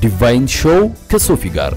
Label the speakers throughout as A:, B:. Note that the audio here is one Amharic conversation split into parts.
A: ዲቫይን ሾው ከሶፊ ጋር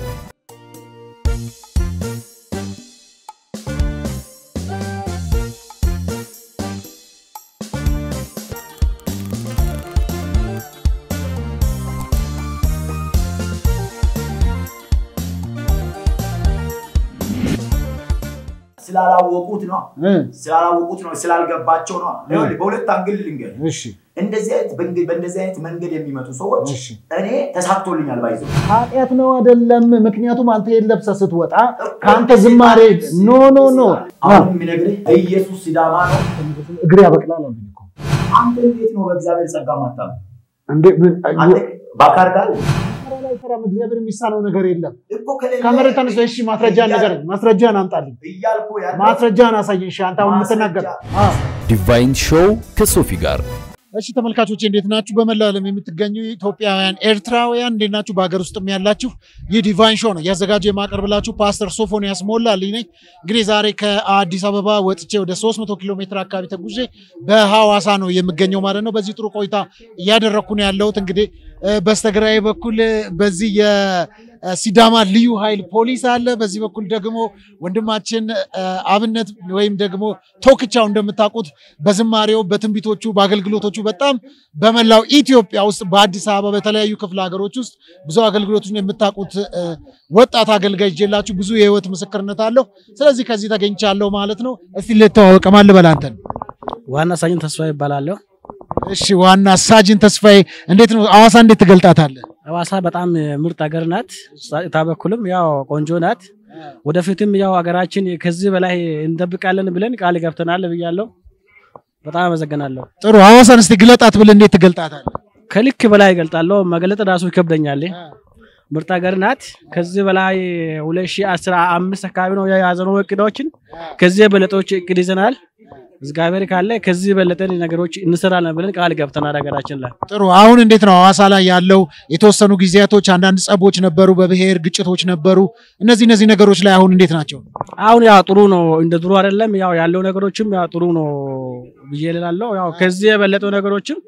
B: ስላላወቁት ነው ስላላወቁት ነው ስላልገባቸው ነው። ይኸውልህ በሁለት አንግል ልንገር።
C: እሺ
B: እንደዚህ አይነት በእንግ- በእንደዚህ አይነት መንገድ የሚመጡ ሰዎች
C: እሺ።
B: እኔ ተሳክቶልኛል ባይዘው
C: ኃጢአት ነው አይደለም። ምክንያቱም አንተ ይሄን ለብሰህ ስትወጣ ከአንተ ዝማሬ ኖ ኖ ኖ
B: አሁን የሚነግርህ ኢየሱስ ሲዳማ ነው።
C: እግር ያበቅላል አሉኝ እኮ።
B: አንተ እንዴት ነው በእግዚአብሔር ጸጋ ማታም?
C: እንዴ ምን
B: አንተ በአካል ጋር
C: ኧረ አይሰራም። እግዚአብሔር የሚሳነው ነገር የለም።
B: እኮ ከሌለ
C: ከመሬት ተነስቶ እሺ፣ ማስረጃን ነገር ማስረጃን አምጣልኝ።
B: እያልኩ ያለው
C: ማስረጃን አሳየኝ። እሺ አንተ አሁን የምትናገር
B: ማስረጃ።
C: አዎ።
A: ዲቫይን ሾው ከሶፊ ጋር
C: እሺ ተመልካቾች እንዴት ናችሁ? በመላው ዓለም የምትገኙ ኢትዮጵያውያን፣ ኤርትራውያን እንዴት ናችሁ? በሀገር ውስጥም ያላችሁ ይህ ዲቫይን ሾው ነው ያዘጋጀ የማቀርብላችሁ ፓስተር ሶፎንያስ ሞላልኝ ነኝ። እንግዲህ ዛሬ ከአዲስ አበባ ወጥቼ ወደ 300 ኪሎ ሜትር አካባቢ ተጉዤ በሐዋሳ ነው የምገኘው ማለት ነው። በዚህ ጥሩ ቆይታ እያደረግኩ ነው ያለሁት። እንግዲህ እ፣ በስተግራዬ በኩል እ፣ በዚህ የሲዳማ ልዩ ኃይል ፖሊስ አለ። በዚህ በኩል ደግሞ ወንድማችን እ፣ አብነት ወይም ደግሞ ቶክቻው እንደምታውቁት በዝማሬው በትንቢቶቹ በአገልግሎቶቹ በጣም በመላው ኢትዮጵያ ውስጥ በአዲስ አበባ በተለያዩ ክፍለ ሀገሮች ውስጥ ብዙ አገልግሎቶችን የምታውቁት እ፣ ወጣት አገልጋይ ይዤላችሁ ብዙ የህይወት ምስክርነት አለው። ስለዚህ ከዚህ ተገኝቻለሁ ማለት ነው። እስቲ ልተዋወቅ ማን ልበል አንተን?
D: ዋና ሳጅን ተስፋ ይባላለሁ።
C: እሺ ዋና ሳጅን ተስፋዬ እንዴት ነው ሐዋሳ እንዴት ትገልጣታለህ?
D: ሐዋሳ በጣም ምርጥ ሀገር ናት። ጸጥታ በኩልም ያው ቆንጆ ናት። ወደፊትም ያው ሀገራችን ከዚህ በላይ እንጠብቃለን ብለን ቃል ገብተናል ብያለሁ። በጣም አመሰግናለሁ። ጥሩ
C: ሐዋሳን እስቲ ግለጣት ብለህ እንዴት ትገልጣታለህ?
D: ከልክ በላይ እገልጣለሁ። መግለጥ ራሱ ይከብደኛል። ምርጥ ሀገር ናት። ከዚህ በላይ 2015 አካባቢ ነው የያዘነው እቅዶችን። ከዚህ የበለጠዎች እቅድ ይዘናል። እግዚአብሔር ካለ ከዚህ የበለጠ ነገሮች እንሰራለን ብለን ቃል ገብተናል ሀገራችን ላይ
C: ጥሩ አሁን እንዴት ነው ሐዋሳ ላይ ያለው የተወሰኑ ጊዜያቶች አንዳንድ ጸቦች ነበሩ፣ በብሔር ግጭቶች ነበሩ። እነዚህ እነዚህ ነገሮች ላይ አሁን እንዴት ናቸው?
D: አሁን ያው ጥሩ ነው፣ እንደ ድሮ አይደለም። ያው ያለው ነገሮችም ያው ጥሩ ነው ብዬ እላለሁ። ያው ከዚህ የበለጡ ነገሮችም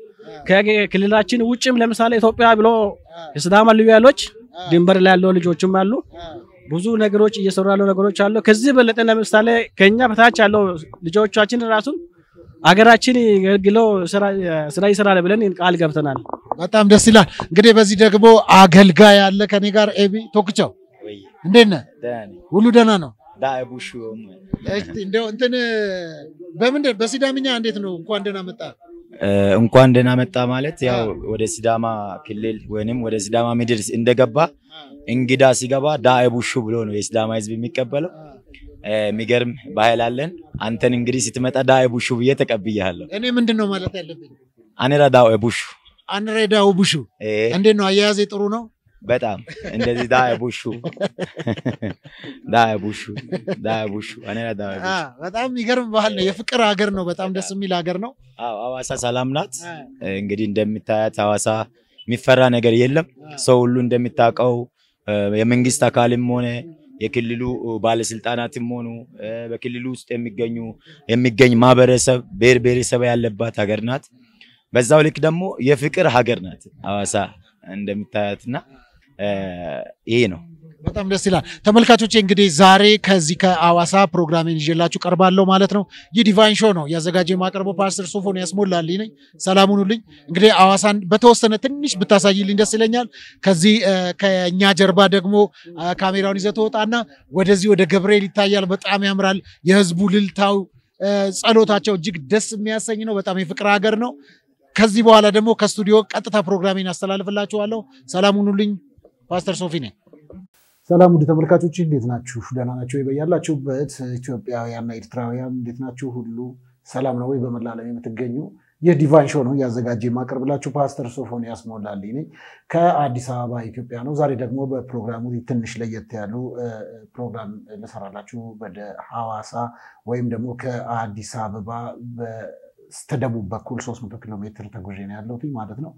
D: ከክልላችን ውጭም ለምሳሌ ኢትዮጵያ ብሎ የሲዳማ ልዩ ኃይሎች ድንበር ላይ ያለው ልጆችም አሉ። ብዙ ነገሮች እየሰሩ ያለው ነገሮች አሉ። ከዚህ የበለጠ ለምሳሌ ከኛ በታች ያለው ልጆቻችን ራሱ አገራችን ገልግለው ስራ ይሰራል ብለን ቃል ገብተናል።
C: በጣም ደስ ይላል። እንግዲህ በዚህ ደግሞ አገልጋይ ያለ ከኔ ጋር ኤቢ ቶክቻው እንዴት ነህ? ሁሉ ደህና ነው? እስቲ እንደው እንትን በምንድን በሲዳምኛ እንዴት ነው? እንኳን ደህና መጣ።
E: እንኳን ደህና መጣ ማለት ያው ወደ ሲዳማ ክልል ወይንም ወደ ሲዳማ ምድር እንደገባ እንግዳ ሲገባ ዳኤ ቡሹ ብሎ ነው የሲዳማ ሕዝብ የሚቀበለው። የሚገርም ባህል አለን። አንተን እንግዲህ ስትመጣ ዳኤ ቡሹ ብዬ ተቀብያለሁ።
C: እኔ ምንድን ነው ማለት ያለብኝ?
E: አኔራ ዳኤ ቡሹ
C: አንሬዳው ቡሹ
E: እ፣
C: እንዴት ነው? አያያዜ ጥሩ ነው?
E: በጣም እንደዚህ ዳኤ ቡሹ ዳኤ ቡሹ ዳኤ ቡሹ አኔራ ዳኤ ቡሹ።
C: አ፣ በጣም የሚገርም ባህል ነው። የፍቅር ሀገር ነው። በጣም ደስ የሚል ሀገር ነው።
E: አዎ ሐዋሳ ሰላም ናት። እንግዲህ እንደምታያት ሐዋሳ የሚፈራ ነገር የለም። ሰው ሁሉ እንደሚታውቀው እ፣ የመንግስት አካልም ሆነ የክልሉ ባለስልጣናትም ሆኑ እ፣ በክልሉ ውስጥ የሚገኙ የሚገኝ ማህበረሰብ ብሔር ብሔረሰብ ያለባት ሀገር ናት። በዛው ልክ ደግሞ የፍቅር ሀገር ናት ሐዋሳ እንደምታያትና እ፣ ይሄ ነው።
C: በጣም ደስ ይላል። ተመልካቾቼ እንግዲህ ዛሬ ከዚህ ከሐዋሳ ፕሮግራሜን ይዤላችሁ ቀርባለሁ ማለት ነው። ይህ ዲቫይን ሾው ነው ያዘጋጀ የማቀርበው ፓስተር ሶፎንያስ ሞላልኝ ነኝ። ሰላም ሁኑልኝ። እንግዲህ ሐዋሳን በተወሰነ ትንሽ ብታሳይልኝ ደስ ይለኛል። ከዚህ እ፣ ከእኛ ጀርባ ደግሞ እ፣ ካሜራውን ይዘህ ትወጣና ወደዚህ ወደ ገብርኤል ይታያል። በጣም ያምራል። የህዝቡ ልልታው፣ እ፣ ጸሎታቸው እጅግ ደስ የሚያሰኝ ነው። በጣም የፍቅር ሀገር ነው። ከዚህ በኋላ ደግሞ ከስቱዲዮ ቀጥታ ፕሮግራሜን አስተላልፍላችኋለሁ። ሰላም ሁኑልኝ። ፓስተር ሶፊ ነኝ። ሰላም ውድ ተመልካቾች እንዴት ናችሁ? ደህና ናቸው በያላችሁበት። ኢትዮጵያውያንና ኤርትራውያን እንዴት ናችሁ? ሁሉ ሰላም ነው ወይ? በመላ ዓለም የምትገኙ ይህ ዲቫይን ሾው ነው እያዘጋጀ የማቀርብላችሁ ፓስተር ሶፎንያስ ሞላልኝ ነኝ ከአዲስ አበባ ኢትዮጵያ ነው። ዛሬ ደግሞ በፕሮግራሙ ትንሽ ለየት ያሉ እ፣ ፕሮግራም ልሰራላችሁ ወደ ሐዋሳ ወይም ደግሞ ከአዲስ አበባ በስተደቡብ በኩል 300 ኪሎ ሜትር ተጉዤ ነው ያለሁት ማለት ነው።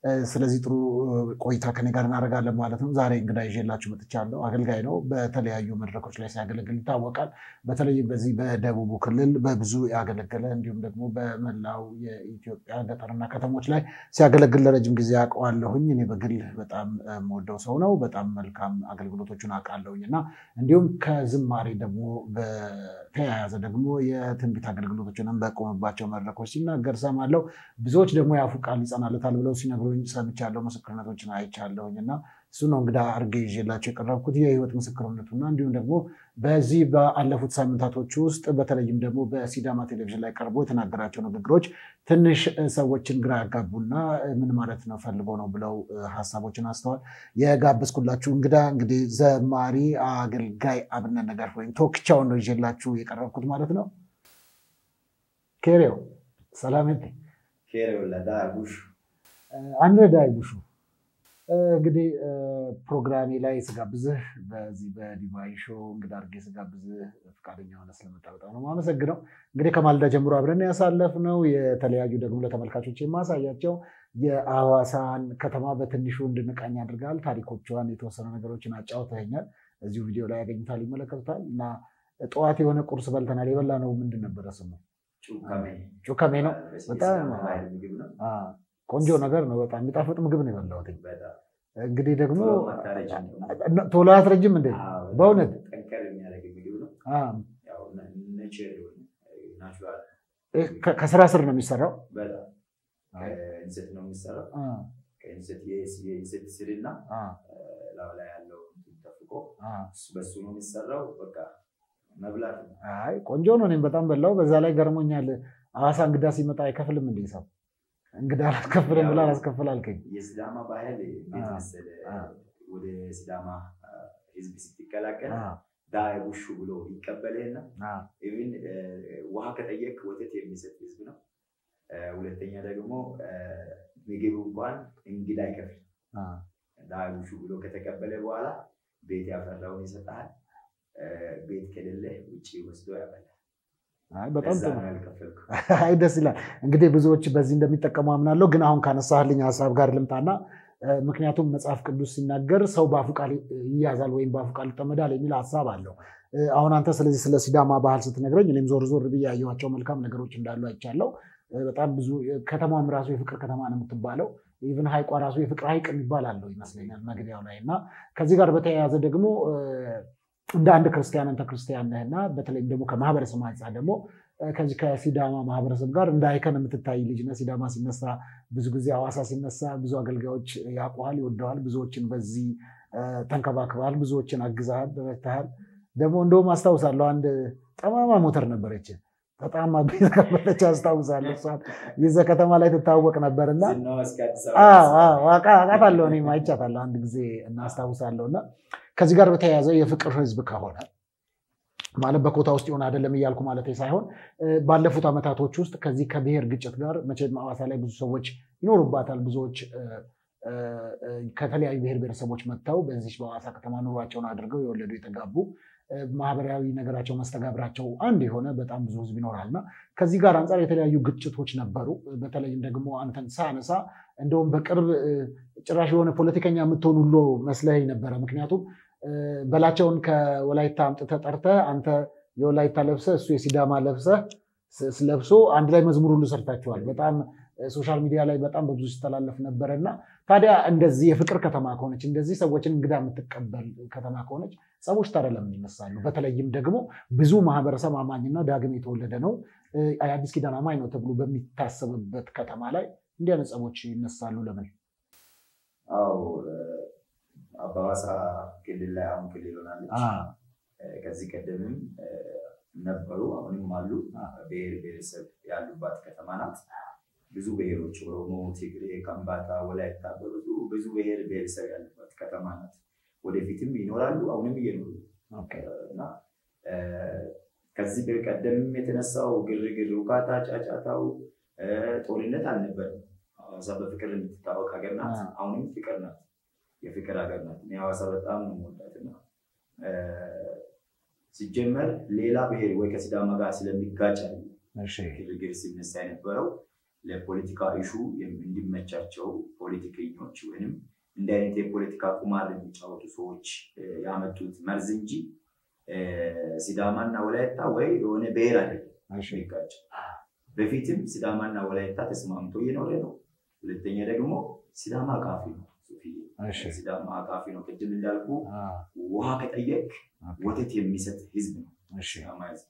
C: ስለዚህ ጥሩ ቆይታ ከኔ ጋር እናደርጋለን ማለት ነው። ዛሬ እንግዳ ይዤላችሁ መጥቻለሁ። አገልጋይ ነው። በተለያዩ መድረኮች ላይ ሲያገለግል ይታወቃል። በተለይም በዚህ በደቡቡ ክልል በብዙ ያገለገለ እንዲሁም ደግሞ በመላው የኢትዮጵያ ገጠርና ከተሞች ላይ ሲያገለግል ለረጅም ጊዜ አውቀዋለሁኝ። እኔ በግል በጣም የምወደው ሰው ነው። በጣም መልካም አገልግሎቶቹን አውቃለሁኝ እና እንዲሁም ከዝማሬ ደግሞ በተያያዘ ደግሞ የትንቢት አገልግሎቶችንም በቆመባቸው መድረኮች ሲናገር ሰማለሁ። ብዙዎች ደግሞ ያፉ ቃል ይጸናለታል ብለው ሲነግሩኝ ሰምቻለሁ። ምስክርነቶችን አይቻለሁኝ እና እሱ ነው እንግዳ አድርጌ ይዤላቸው የቀረብኩት የህይወት ምስክርነቱና እንዲሁም ደግሞ በዚህ በአለፉት ሳምንታቶች ውስጥ በተለይም ደግሞ በሲዳማ ቴሌቪዥን ላይ ቀርቦ የተናገራቸው ንግግሮች ትንሽ ሰዎችን ግራ ያጋቡና ምን ማለት ነው ፈልጎ ነው ብለው ሀሳቦችን አስተዋል። የጋበዝኩላችሁ እንግዳ እንግዲህ ዘማሪ አገልጋይ አብነት ነገር ወይም ቶክቻውን ነው ይዤላችሁ የቀረብኩት ማለት ነው። ኬሬው ሰላም አንድ ዳይ ቡሹ እንግዲህ ፕሮግራሜ ላይ ስጋብዝህ በዚህ በዲቫይን ሾው እንግዳ አድርጌ ስጋብዝህ ፈቃደኛ ሆነ ስለመጣ በጣም ነው የማመሰግነው። እንግዲህ ከማልዳ ጀምሮ አብረን ያሳለፍነው የተለያዩ ደግሞ ለተመልካቾች የማሳያቸው የአዋሳን ከተማ በትንሹ እንድንቃኝ አድርጋል። ታሪኮቿን፣ የተወሰኑ ነገሮችን አጫውተኸኛል። እዚሁ ቪዲዮ ላይ ያገኙታል፣ ይመለከቱታል። እና ጠዋት የሆነ ቁርስ በልተናል። የበላ ነው ምንድን ነበረ ስሙ? ጩከሜ ነው። በጣም ቆንጆ ነገር ነው። በጣም የሚጣፍጥ ምግብ ነው የበላሁት። እንግዲህ ደግሞ ቶሎ አያስረጅም እንዴ? በእውነት ከስራ ስር ነው የሚሰራው።
E: ከእንሰት ነው የሚሰራው። ከእንሰት የእንሰት ስርና ላዩ ላይ ያለው ተፍቆ በሱ ነው የሚሰራው። በቃ መብላት ነው።
C: አይ ቆንጆ ነው። እኔም በጣም በላው። በዛ ላይ ገርሞኛል። ሐዋሳ እንግዳ ሲመጣ አይከፍልም እንዴ ሰው እንግዳ አላስከፍልም ብላ አላስከፍል አልከኝ።
E: የሲዳማ ባህል እንዴት መሰለህ? ወደ ሲዳማ ህዝብ ስትቀላቀል ዳይ ውሹ ብሎ ይቀበልህና ኢቭን ውሃ ከጠየቅ ወተት የሚሰጥ ህዝብ ነው። ሁለተኛ ደግሞ ምግብ እንኳን እንግዳ አይከፍል። ዳይ ውሹ ብሎ ከተቀበለ በኋላ ቤት ያፈራውን ይሰጣል። ቤት ከሌለ ውጭ ወስዶ ያበላል።
C: በጣም አይ ደስ ይላል። እንግዲህ ብዙዎች በዚህ እንደሚጠቀሙ አምናለሁ። ግን አሁን ካነሳህልኝ ሀሳብ ጋር ልምጣና ምክንያቱም መጽሐፍ ቅዱስ ሲናገር ሰው በአፉ ቃል ይያዛል ወይም በአፉ ቃል ይጠመዳል የሚል ሀሳብ አለው። አሁን አንተ ስለዚህ ስለ ሲዳማ ባህል ስትነግረኝ እኔም ዞር ዞር ብዬ ያየኋቸው መልካም ነገሮች እንዳሉ አይቻለሁ። በጣም ብዙ ከተማም ራሱ የፍቅር ከተማ ነው የምትባለው። ኢቭን ሀይቋ ራሱ የፍቅር ሀይቅ የሚባል አለው ይመስለኛል መግቢያው ላይ እና ከዚህ ጋር በተያያዘ ደግሞ እንደ አንድ ክርስቲያን አንተ ክርስቲያን ነህና በተለይም ደግሞ ከማህበረሰብ አንጻር ደግሞ ከዚህ ከሲዳማ ማህበረሰብ ጋር እንደ አይከን የምትታይ ልጅ ነህ። ሲዳማ ሲነሳ ብዙ ጊዜ ሐዋሳ ሲነሳ ብዙ አገልጋዮች ያውቁሃል፣ ይወደዋል። ብዙዎችን በዚህ ተንከባክበሃል፣ ብዙዎችን አግዘሃል፣ ረድተሃል። ደግሞ እንደውም አስታውሳለሁ አንድ ጠማማ ሞተር ነበረች በጣም ቤት ከፈተች አስታውሳለሁ። እሷን ይዘህ ከተማ ላይ ትታወቅ ነበርና አውቃታለሁ፣ እኔም አይቻታለሁ አንድ ጊዜ እናስታውሳለሁ እና ከዚህ ጋር በተያያዘ የፍቅር ህዝብ ከሆነ ማለት በኮታ ውስጥ ይሆን አይደለም እያልኩ ማለት ሳይሆን ባለፉት ዓመታቶች ውስጥ ከዚህ ከብሔር ግጭት ጋር መቼም ሐዋሳ ላይ ብዙ ሰዎች ይኖሩባታል። ብዙዎች ከተለያዩ ብሔር ብሔረሰቦች መጥተው በዚህ በሐዋሳ ከተማ ኑሯቸውን አድርገው የወለዱ የተጋቡ ማህበራዊ ነገራቸው መስተጋብራቸው አንድ የሆነ በጣም ብዙ ህዝብ ይኖራል እና ከዚህ ጋር አንጻር የተለያዩ ግጭቶች ነበሩ። በተለይም ደግሞ አንተን ሳነሳ እንደውም በቅርብ ጭራሽ የሆነ ፖለቲከኛ የምትሆን ሁሉ መስለኝ ነበረ። ምክንያቱም በላቸውን ከወላይታ አምጥተህ ጠርተህ አንተ የወላይታ ለብሰህ እሱ የሲዳማ ለብሰህ ለብሶ አንድ ላይ መዝሙር ሁሉ ሰርታችኋል። በጣም ሶሻል ሚዲያ ላይ በጣም በብዙ ሲተላለፍ ነበረ እና ታዲያ እንደዚህ የፍቅር ከተማ ከሆነች እንደዚህ ሰዎችን እንግዳ የምትቀበል ከተማ ከሆነች ጸቦች ታዲያ ለምን ይነሳሉ? በተለይም ደግሞ ብዙ ማህበረሰብ አማኝና ዳግም የተወለደ ነው የአዲስ ኪዳን አማኝ ነው ተብሎ በሚታሰብበት ከተማ ላይ እንዲህ አይነት ጸቦች ይነሳሉ ለምን?
E: አዎ በሐዋሳ ክልል ላይ አሁን ክልል ሆናለች። ከዚህ ቀደምም ነበሩ አሁንም አሉ። ብሔር ብሔረሰብ ያሉባት ከተማ ናት። ብዙ ብሔሮች ኦሮሞ፣ ትግሬ፣ ከምባታ፣ ወላይታ በብዙ ብዙ ብሔር ብሔረሰብ ያሉባት ከተማ ናት። ወደፊትም ይኖራሉ፣ አሁንም እየኖሩ እና ከዚህ በቀደምም የተነሳው ግርግር፣ ውካታ፣ ጫጫታው ጦርነት አልነበረም። ሐዋሳ በፍቅር የምትታወቅ ሀገር ናት። አሁንም ፍቅር ናት፣ የፍቅር ሀገር ናት። እኔ ሐዋሳ በጣም ነው የምወዳት እና ሲጀመር ሌላ ብሔር ወይ ከሲዳማ ጋር ስለሚጋጭ ግርግር ሲነሳ የነበረው
B: ለፖለቲካ ኢሹ እንዲመቻቸው ፖለቲከኞች ወይም እንደ አይነት የፖለቲካ ቁማር የሚጫወቱ ሰዎች ያመጡት መርዝ እንጂ ሲዳማና ወላይታ ወይ የሆነ ብሔር አይደለም የሚጋጭ። በፊትም ሲዳማና ወላይታ ተስማምቶ እየኖረ ነው። ሁለተኛ ደግሞ ሲዳማ አቃፊ ነው። ሲዳማ አቃፊ ነው። ቅድም እንዳልኩ ውሃ ከጠየቅ ወተት የሚሰጥ ህዝብ ነው ሲዳማ ህዝብ።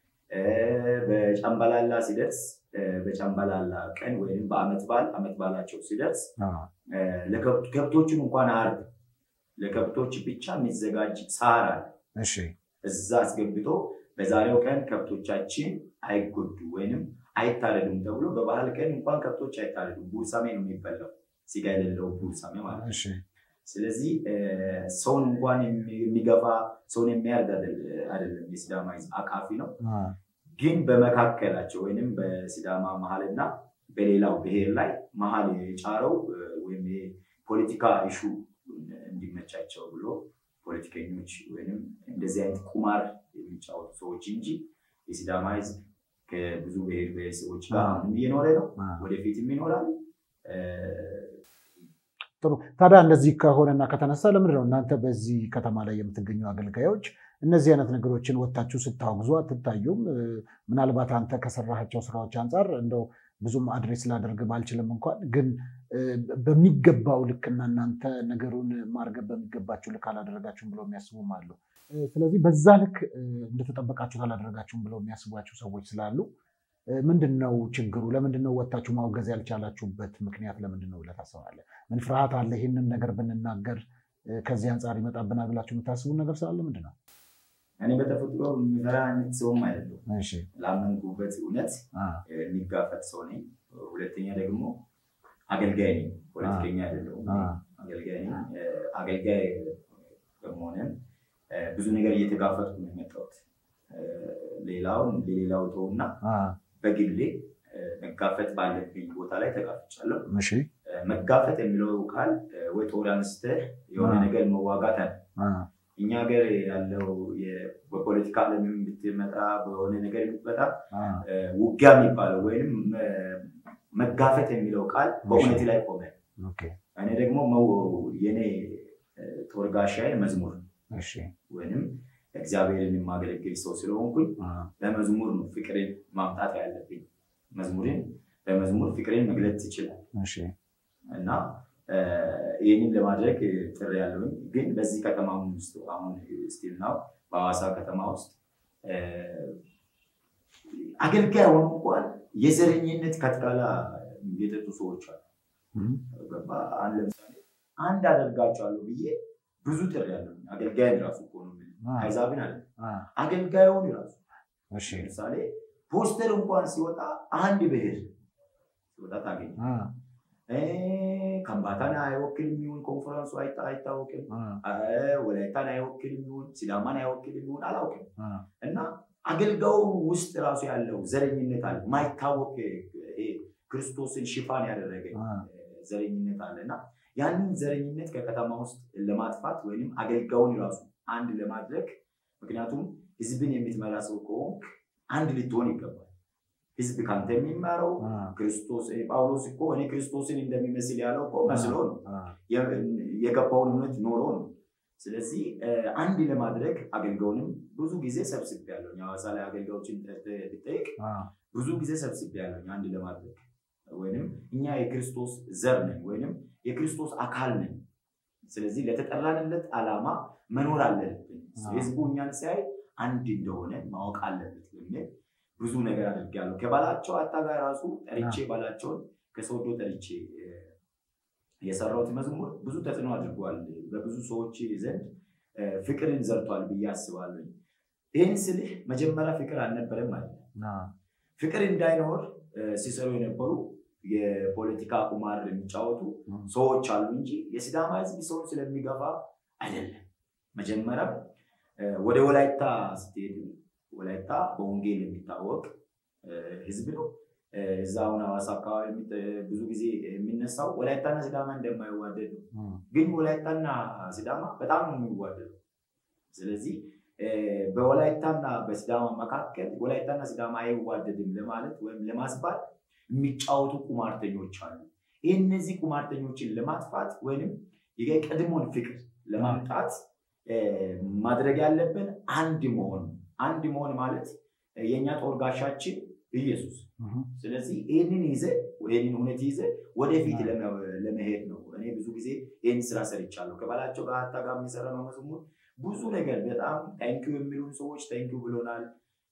B: በጨምበላላ ሲደርስ በጨምበላላ ቀን ወይም በአመት በዓል አመት በዓላቸው ሲደርስ ከብቶችን እንኳን አርድ ለከብቶች ብቻ የሚዘጋጅ ሳር አለ። እዛ አስገብቶ በዛሬው ቀን ከብቶቻችን አይጎዱ ወይንም አይታረዱም ተብሎ በባህል ቀን እንኳን ከብቶች አይታረዱም። ቡርሳሜ ነው የሚበላው፣ ስጋ የሌለው ቡርሳሜ ማለት ነው። ስለዚህ ሰውን እንኳን የሚገፋ ሰውን የሚያርድ አይደለም። የሲዳማ ህዝብ አቃፊ ነው። ግን በመካከላቸው ወይም በሲዳማ መሀልና በሌላው ብሔር ላይ መሀል የጫረው ወይም የፖለቲካ ኢሹ እንዲመቻቸው ብሎ ፖለቲከኞች ወይም እንደዚህ አይነት ቁማር የሚጫወቱ ሰዎች እንጂ የሲዳማ ህዝብ ከብዙ ብሔር ብሔረሰቦች ጋር አሁንም እየኖረ ነው፣ ወደፊትም ይኖራል።
C: ጥሩ። ታዲያ እንደዚህ ከሆነና ከተነሳ ለምንድን ነው እናንተ በዚህ ከተማ ላይ የምትገኙ አገልጋዮች እነዚህ አይነት ነገሮችን ወጥታችሁ ስታወግዙ አትታዩም? ምናልባት አንተ ከሰራሃቸው ስራዎች አንጻር እንደው ብዙም አድሬስ ላደርግ ባልችልም እንኳን ግን በሚገባው ልክና እናንተ ነገሩን ማርገብ በሚገባችሁ ልክ አላደረጋችሁም ብለው የሚያስቡም አሉ። ስለዚህ በዛ ልክ እንደተጠበቃችሁ አላደረጋችሁም ብለው የሚያስቧቸው ሰዎች ስላሉ ምንድን ነው ችግሩ? ለምንድን ነው ወጥታችሁ ማውገዝ ያልቻላችሁበት ምክንያት ለምንድን ነው ብለህ ታስባለህ? ምን ፍርሃት አለ? ይህንን ነገር ብንናገር ከዚህ አንጻር ይመጣብናል ብላችሁ የምታስቡን ነገር ስላለ ምንድን ነው?
B: እኔ በተፈጥሮ የሚፈራ አይነት ሰውም አይደለም። ላመንኩበት እውነት የሚጋፈጥ ሰው ነኝ። ሁለተኛ ደግሞ አገልጋይ ነኝ፣ ፖለቲከኛ አይደለሁም። አገልጋይ ነኝ። አገልጋይ በመሆንም ብዙ ነገር እየተጋፈጥኩ ነው የመጣሁት። ሌላውን ለሌላው ተውና በግሌ መጋፈጥ ባለብኝ ቦታ ላይ ተጋፍጫለሁ። መጋፈጥ የሚለው ቃል ወይ ጦር አንስተህ የሆነ ነገር መዋጋት አለ እኛ ሀገር ያለው በፖለቲካ ዓለም ብትመጣ በሆነ ነገር የምትመጣ ውጊያ የሚባለው ወይም መጋፈጥ የሚለው ቃል በእውነት ላይ ቆመ። እኔ ደግሞ የኔ ጦር ጋሻዬ መዝሙር ወይም እግዚአብሔርን የማገለግል ሰው ስለሆንኩኝ በመዝሙር ነው ፍቅርን ማምጣት ያለብኝ። መዝሙርን በመዝሙር ፍቅርን መግለጽ ይችላል እና ይህንን ለማድረግ ጥሪ ያለውኝ ግን በዚህ ከተማ ውስጥ አሁን ስቲል ናው በሐዋሳ ከተማ ውስጥ አገልጋይ ሆኖ እንኳን የዘረኝነት ከትካላ የጠጡ ሰዎች አሉ። አንድ ለምሳሌ አንድ አደርጋቸዋለሁ ብዬ ብዙ ጥሪ ያለውኝ አገልጋይን ራሱ እኮ ነው አይዛብን አለ አገልጋዩን ራሱ ለምሳሌ ፖስተር እንኳን ሲወጣ አንድ ብሔር ሲወጣ ታገኝ ከምባታን አይወክልም ይሁን ኮንፈረንሱ አይታወቅም። ወላይታን አይወክልም ይሁን ሲዳማን አይወክልም ይሁን አላውቅም። እና አገልጋዩ ውስጥ ራሱ ያለው ዘረኝነት አለ፣ ማይታወቅ ክርስቶስን ሽፋን ያደረገ ዘረኝነት አለ እና ያንን ዘረኝነት ከከተማ ውስጥ ለማጥፋት ወይም አገልጋዩን ራሱ አንድ ለማድረግ ምክንያቱም ህዝብን የምትመራ ሰው ከሆንክ አንድ ልትሆን ይገባል። ህዝብ ካንተ የሚማረው ክርስቶስ ጳውሎስ እኮ እኔ ክርስቶስን እንደሚመስል ያለው እኮ መስሎ ነው የገባውን እውነት ኖሮ ነው። ስለዚህ አንድ ለማድረግ አገልጋዩንም ብዙ ጊዜ ሰብስቤ ያለሁኝ ሐዋሳ ላይ አገልጋዮችን ብጠይቅ ብዙ ጊዜ ሰብስቤ ያለሁኝ አንድ ለማድረግ ወይም እኛ የክርስቶስ ዘር ነን ወይም የክርስቶስ አካል ነን። ስለዚህ ለተጠራንለት ዓላማ መኖር አለብን። ህዝቡ እኛን ሲያይ አንድ እንደሆነ ማወቅ አለበት በሚል ብዙ ነገር አድርጌያለሁ። ከባላቸው አታ ጋር ራሱ ጠርቼ ባላቸውን ከሰወዶ ጠርቼ የሰራሁት መዝሙር ብዙ ተጽዕኖ አድርጓል። በብዙ ሰዎች ዘንድ ፍቅርን ዘርቷል ብዬ አስባለሁ። ይህን ስልህ መጀመሪያ ፍቅር አልነበረም ማለት ፍቅር እንዳይኖር ሲሰሩ የነበሩ የፖለቲካ ቁማር የሚጫወቱ ሰዎች አሉ እንጂ የሲዳማ ህዝብ ሰውን ስለሚገፋ አይደለም። መጀመሪያ ወደ ወላይታ ስትሄድ ወላይታ በወንጌል የሚታወቅ ህዝብ ነው። እዛ አሁን ሐዋሳ አካባቢ ብዙ ጊዜ የሚነሳው ወላይታና ሲዳማ እንደማይዋደድ ነው። ግን ወላይታና ሲዳማ በጣም ነው የሚዋደዱ። ስለዚህ በወላይታና በሲዳማ መካከል ወላይታና ሲዳማ አይዋደድም ለማለት ወይም ለማስባል የሚጫወቱ ቁማርተኞች አሉ። ይህ እነዚህ ቁማርተኞችን ለማጥፋት ወይም የቀድሞን ፍቅር ለማምጣት ማድረግ ያለብን አንድ መሆን አንድ መሆን ማለት የእኛ ጦር ጋሻችን ኢየሱስ። ስለዚህ ይህንን ይዘ ይህንን እውነት ይዘ ወደፊት ለመሄድ ነው። እኔ ብዙ ጊዜ ይህን ስራ ሰርቻለሁ። ከባላቸው ጋር ሀታ ጋር የሚሰራ ነው መዝሙር ብዙ ነገር በጣም ታንኪዩ የሚሉን ሰዎች ታንኪዩ ብሎናል።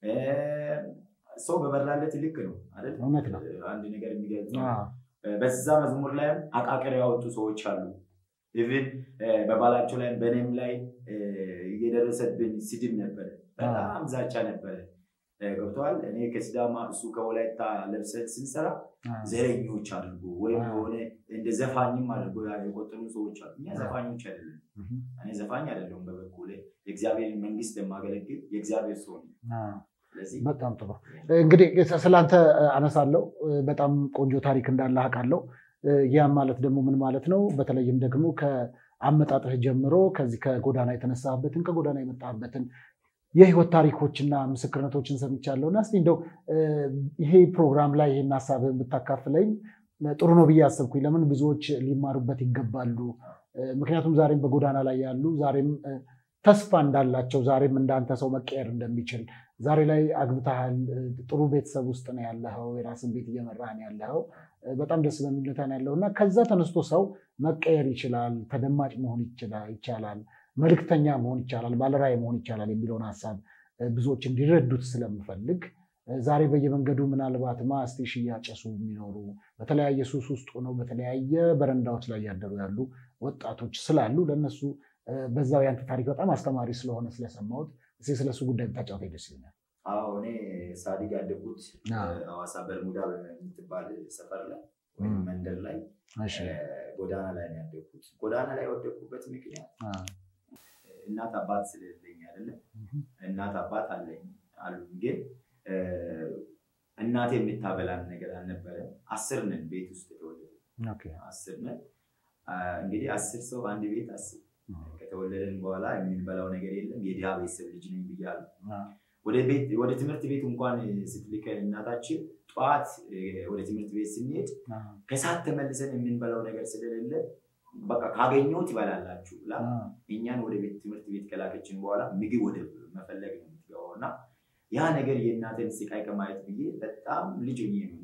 B: ሰው በበላለት ልክ ነው አይደል?
C: እውነት ነው።
B: አንድ ነገር የሚገልጽ በዛ መዝሙር ላይም አቃቅር ያወጡ ሰዎች አሉ። ኢቭን በባላቸው ላይ በእኔም ላይ እየደረሰብን ስድብ ነበረ፣ በጣም ዛቻ ነበረ። ገብተዋል። እኔ ከሲዳማ እሱ ከወላይታ ለብሰን ስንሰራ ዘረኞች አድርጎ ወይም የሆነ እንደ ዘፋኝም አድርጎ የቆጠሩ ሰዎች አሉ። እኛ ዘፋኞች አይደለም። እኔ ዘፋኝ አይደለሁም። በበኩሌ የእግዚአብሔር መንግስት የማገለግል የእግዚአብሔር ሰው ነው። ስለዚህ
C: በጣም ጥሩ እንግዲህ ስለአንተ አነሳለሁ። በጣም ቆንጆ ታሪክ እንዳለ አውቃለሁ። ያም ማለት ደግሞ ምን ማለት ነው? በተለይም ደግሞ ከአመጣጥህ ጀምሮ ከዚህ ከጎዳና የተነሳበትን ከጎዳና የመጣበትን የህይወት ታሪኮችና ምስክርነቶችን ሰምቻለሁ እና እስኪ እንደው ይሄ ፕሮግራም ላይ ይህን ሀሳብህን ብታካፍለኝ ጥሩ ነው ብዬ አሰብኩኝ። ለምን ብዙዎች ሊማሩበት ይገባሉ። ምክንያቱም ዛሬም በጎዳና ላይ ያሉ ዛሬም ተስፋ እንዳላቸው ዛሬም እንዳንተ ሰው መቀየር እንደሚችል ዛሬ ላይ አግብተሃል፣ ጥሩ ቤተሰብ ውስጥ ነው ያለኸው፣ የራስን ቤት እየመራህ ነው ያለኸው፣ በጣም ደስ በሚል ሁኔታ ነው ያለው እና ከዛ ተነስቶ ሰው መቀየር ይችላል፣ ተደማጭ መሆን ይቻላል፣ መልክተኛ መሆን ይቻላል፣ ባለራዕይ መሆን ይቻላል የሚለውን ሀሳብ ብዙዎች እንዲረዱት ስለምፈልግ ዛሬ በየመንገዱ ምናልባት ማስቴሽ እያጨሱ የሚኖሩ በተለያየ ሱስ ውስጥ ሆነው በተለያየ በረንዳዎች ላይ ያደሩ ያሉ ወጣቶች ስላሉ ለእነሱ በዛው ያንተ ታሪክ በጣም አስተማሪ ስለሆነ ስለሰማሁት እስኪ ስለሱ ጉዳይ ብታጫውተኝ ደስ ይለኛል።
B: አዎ እኔ ሳዲግ ያደጉት ሐዋሳ በርሙዳ በምትባል ሰፈር ላይ ወይም መንደር ላይ ጎዳና ላይ ነው ያደግኩት። ጎዳና ላይ የወደቅኩበት ምክንያት እናት አባት ስለሌለኝ አይደለም። እናት አባት አለኝ አሉኝ፣ ግን እናቴ የምታበላን ነገር አልነበረም። አስር ነን ቤት ውስጥ የተወለደ አስር ነን። እንግዲህ አስር ሰው አንድ ቤት አስር ከተወለደን በኋላ የምንበላው ነገር የለም። የድሃ ቤተሰብ ልጅ ነኝ ብያለሁ። ወደ ትምህርት ቤት እንኳን ስትልከን እናታችን ጠዋት ወደ ትምህርት ቤት ስንሄድ ከሰዓት ተመልሰን የምንበላው ነገር ስለሌለ በቃ ካገኘሁት ይበላላችሁ ብላ እኛን ወደ ቤት ትምህርት ቤት ከላከችን በኋላ ምግብ ወደ መፈለግ ነው የምትገባው እና ያ ነገር የእናቴን ስቃይ ከማየት ብዬ በጣም ልጅ ሆኜ ነው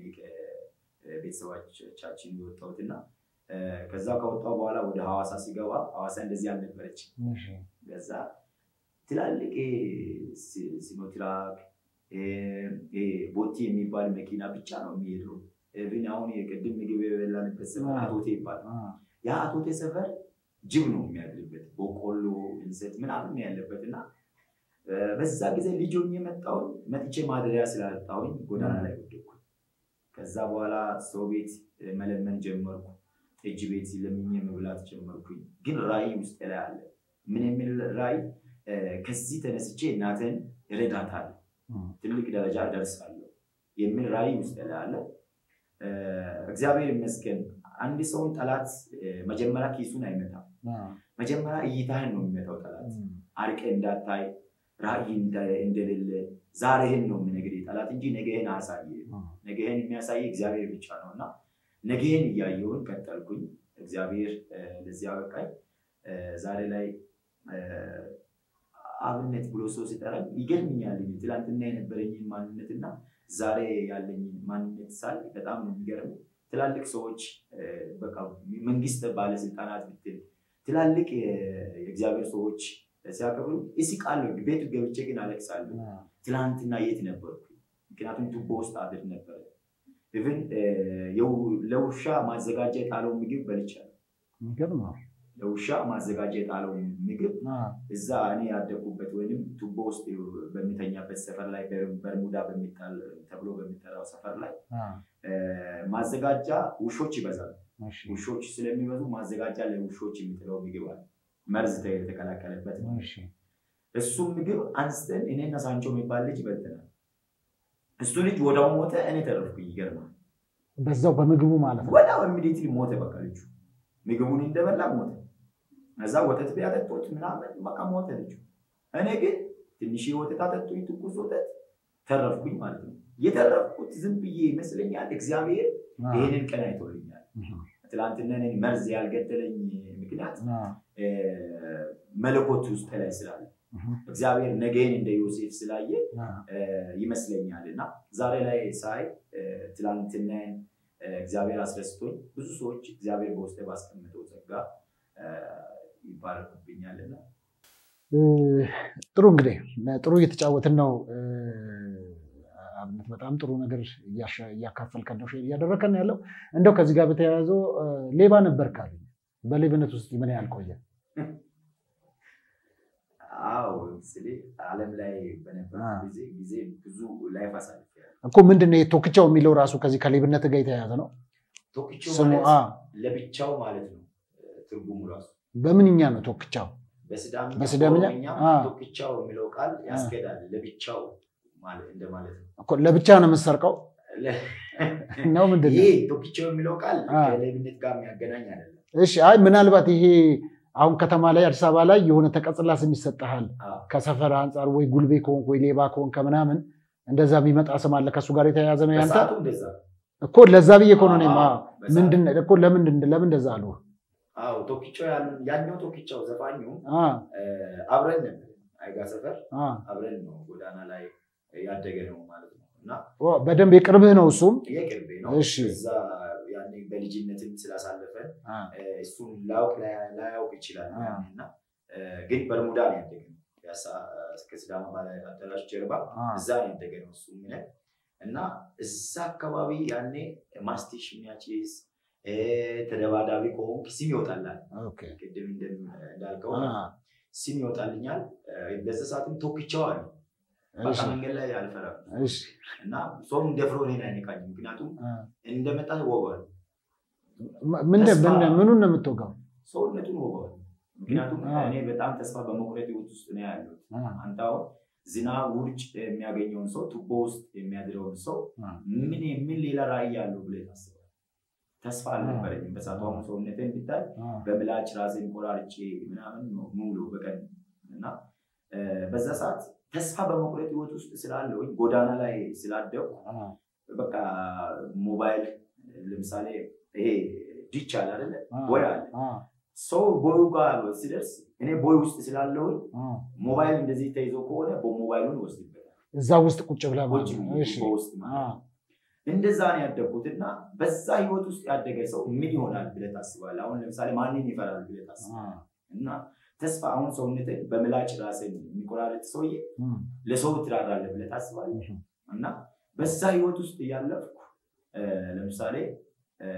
B: ቤተሰቦቻችን የወጣሁት እና ከዛ ከወጣሁ በኋላ ወደ ሐዋሳ ሲገባ ሐዋሳ እንደዚህ አልነበረች። ከዛ ትላልቅ ሲኖትራክ ቦቲ የሚባል መኪና ብቻ ነው የሚሄደው። ግን አሁን የቅድም ምግብ የበላንበት ሰፈር አቶቴ ይባላል። ያ አቶቴ ሰፈር ጅብ ነው የሚያድርበት፣ በቆሎ እንሰት ምናምን ያለበት እና በዛ ጊዜ ልጅ ሆኜ መጣሁኝ። መጥቼ ማደሪያ ስላጣሁኝ ጎዳና ላይ ወደኩ። ከዛ በኋላ ሰው ቤት መለመን ጀመርኩ። እጅ ቤት ለምኜ መብላት ጀመርኩኝ። ግን ራዕይ ውስጥ ላይ አለ። ምን የሚል ራዕይ? ከዚህ ተነስቼ እናትን እረዳታለሁ፣ ትልቅ ደረጃ እደርሳለሁ የሚል ራዕይ ውስጥ ላይ አለ። እግዚአብሔር ይመስገን። አንድ ሰውን ጠላት መጀመሪያ ኪሱን አይመታም። መጀመሪያ እይታህን ነው የሚመታው ጠላት። አርቀ እንዳታይ ራዕይ እንደሌለ ዛሬህን ነው የምነግርህ ጠላት እንጂ ነገህን አያሳየ። ነገህን የሚያሳይ እግዚአብሔር ብቻ ነው እና ነገህን እያየውን ቀጠልኩኝ። እግዚአብሔር ለዚህ አበቃኝ። ዛሬ ላይ አብነት ብሎ ሰው ሲጠራኝ ይገርምኛል። ትላንትና የነበረኝን ማንነትና ዛሬ ያለኝን ማንነት ሳል በጣም ነው የሚገርም። ትላልቅ ሰዎች በቃ መንግስት ባለስልጣናት ብትል ትላልቅ የእግዚአብሔር ሰዎች ሲያከብሩ እስቃለሁ። ቤቱ ገብቼ ግን አለቅሳለሁ። ትላንትና የት ነበርኩ? ምክንያቱም ቱቦ ውስጥ አድር ነበረ። ኢቭን ለውሻ ማዘጋጃ የጣለው ምግብ በልቻለሁ። ለውሻ ማዘጋጃ የጣለው ምግብ እዛ እኔ ያደጉበት ወይም ቱቦ ውስጥ በሚተኛበት ሰፈር ላይ በርሙዳ ተብሎ በሚጠራው ሰፈር ላይ ማዘጋጃ ውሾች ይበዛሉ። ውሾች ስለሚበዙ ማዘጋጃ ለውሾች የሚጥለው ምግብ አለ፣ መርዝ የተቀላቀለበት ነው። እሱም ምግብ አንስተን እኔና ሳንቾ የሚባል ልጅ በልተናል። እሱ ልጅ ወዳው ሞተ፣ እኔ ተረፍኩኝ። ይገርማል።
C: በዛው በምግቡ ማለት ነው።
B: ወዳው ኢሚዲየትሊ ሞተ። በቃ ልጁ ምግቡን እንደበላ ሞተ። እዛ ወተት ቢያጠጡት ምናምን በቃ ሞተ ልጁ። እኔ ግን ትንሽ ወተት አጠጡኝ፣ ትኩስ ወተት ተረፍኩኝ ማለት ነው። የተረፍኩት ዝም ብዬ ይመስለኛል። እግዚአብሔር ይህንን ቀን አይቶልኛል። ትላንትና እኔን መርዝ ያልገደለኝ ምክንያት መለኮት ውስጥ ላይ ስላለ እግዚአብሔር ነገን እንደ ዮሴፍ ስላየ ይመስለኛል እና ዛሬ ላይ ሳይ ትላንትናን እግዚአብሔር አስደስቶኝ ብዙ ሰዎች እግዚአብሔር በውስጤ ባስቀምጠው ጸጋ ይባረኩብኛልና
C: ጥሩ እንግዲህ ጥሩ እየተጫወትን ነው። አብነት በጣም ጥሩ ነገር እያካፈልከን ነው፣ እያደረከን ያለው እንደው ከዚህ ጋር በተያያዘ ሌባ ነበር ካሉ በሌብነት ውስጥ ምን ያህል ቆየ?
B: አዎ ስለ ዓለም ላይ በነበረ ጊዜ ጊዜ ብዙ ላይፍ አሳልፌያለሁ
C: እኮ ምንድን ነው ቶክቻው የሚለው ራሱ ከዚህ ከሌብነት ጋር የተያያዘ ነው።
B: ቶክቻው
C: ስሙ
B: ማለት ለብቻው ማለት ነው ትርጉሙ ራሱ
C: በምንኛ ነው ቶክቻው?
B: በሲዳምኛ
C: በሲዳምኛ?
B: በኦሮምኛ
C: አ።
B: ቶክቻው የሚለው ቃል ያስኬዳል። ለብቻው ማለት እንደማለት ነው።
C: እኮ ለብቻ ነው የምትሰርቀው ነው ምንድን ነው?
B: ይሄ ቶክቻው የሚለው ቃል
C: አ።
B: ከሌብነት ጋር የሚያገናኝ አይደለም።
C: እሺ አይ ምናልባት ይሄ አሁን ከተማ ላይ አዲስ አበባ ላይ የሆነ ተቀጽላ ስም ይሰጥሃል
B: አዎ።
C: ከሰፈር አንጻር ወይ ጉልቤ ከሆንክ ወይ ሌባ ከሆንክ ምናምን እንደዛ የሚመጣ ስም አለ ከእሱ ጋር የተያያዘ ነው ያንተ
B: በሰዓቱ እንደዛ ነው።
C: እኮ ለዛ ብዬ እኮ ነው እኔማ
B: አዎ፣ በሰዓቱ።
C: ምንድን እኮ ለምንድን ለምን እንደዛ አሉ
B: አዎ ቶክቻው ያሉ ያኛው ቶክቻው ዘፋኙ
C: አ
B: እ፣ አብረን ነበር አይጋ ሰፈር
C: አ
B: አብረን ነው ጎዳና ላይ ያደገ ነው ማለት ነው እና
C: ኦ፣ በደንብ የቅርብህ ነው እሱም
B: የቅርቤ ነው
C: እሺ።
B: እዛ ያኔ በልጅነትም ስላሳለፈን
C: አ
B: እ፣ እሱን ላያውቅ ላይ- ላያውቅ ይችላል
C: አ።
B: ያኔ እና እ፣ ግን በርሙዳ ነው ያደገ ነው ፒያሳ እስከ ሲዳማ ባህላዊ አዳራሽ ጀርባ
C: አ
B: እዛ ነው ያደገ ነው እሱ የሚለን እና እዛ አካባቢ ያኔ ማስቲሽ የሚያጭስ እ፣ ተደባዳቢ ከሆንክ ስም ይወጣላል
C: ኦኬ
B: ቅድም እንደም- እንዳልከው
C: አ
B: ስም ይወጣልኛል እ፣ በዛ ሰዓትም ቶክቻው አለ በቃ
C: እሺ
B: መንገድ ላይ አልፈራም
C: እሺ
B: እና ሰውም ደፍሮ እኔን አይነካኝም ምክንያቱም
C: አ
B: እንደመጣ ወገዋል
C: ምንድን
B: ተስፋ-
C: ምን- ምኑን ነው የምትወጋው
B: ሰውነቱን ወገዋል ምክንያቱም
C: አ።
B: እኔ በጣም ተስፋ በመቁረጥ ህይወት ውስጥ ነው ያለሁት
C: አ
B: አንተ አሁን ዝናብ ውርጭ የሚያገኘውን ሰው ቱቦ ውስጥ የሚያድረውን ሰው
C: አ
B: ምን ምን ሌላ ራዕይ ያለው ብለህ ታስባለህ ተስፋ አልነበረኝም በሰዓቱ አሁን ሰውነቴን ብታይ
C: አ
B: በምላጭ ራሴን ቆራርጬ ምናምን ነው ሙሉ በቀን እና እ፣ በዛ ሰዓት ተስፋ በመቁረጥ ህይወት ውስጥ ስላለሁኝ ጎዳና ላይ ስላደኩ
C: አ
B: በቃ ሞባይል ለምሳሌ ይሄ ዲች አለ አይደለ
C: አ
B: ቦይ አለ
C: አ
B: ሰው ቦዩ ጋር ሲደርስ እኔ ቦይ ውስጥ ስላለሁኝ
C: አ
B: ሞባይል እንደዚህ ተይዞ ከሆነ በሞባይሉን ይወስድበታል
C: እዛ ውስጥ ቁጭ ብለህ ማለት
B: ቁጭ
C: ነው።
B: ብዬ
C: እሺ
B: በውስጥ
C: አ
B: ማለት ነው። እንደዛ ነው ያደግኩት እና በዛ ህይወት ውስጥ ያደገ ሰው ምን ይሆናል ብለህ ታስባለህ? አሁን ለምሳሌ ማንን ይፈራል ብለህ
C: አ
B: ታስባለህ? እና ተስፋ አሁን ሰውነትን በምላጭ ራስን የሚቆራረጥ ሰውዬ
C: እም፣
B: ለሰው ትራራለህ ብለህ ታስባለህ?
C: እም፣
B: እና በዛ ህይወት ውስጥ እያለፍኩ እ፣ ለምሳሌ እ፣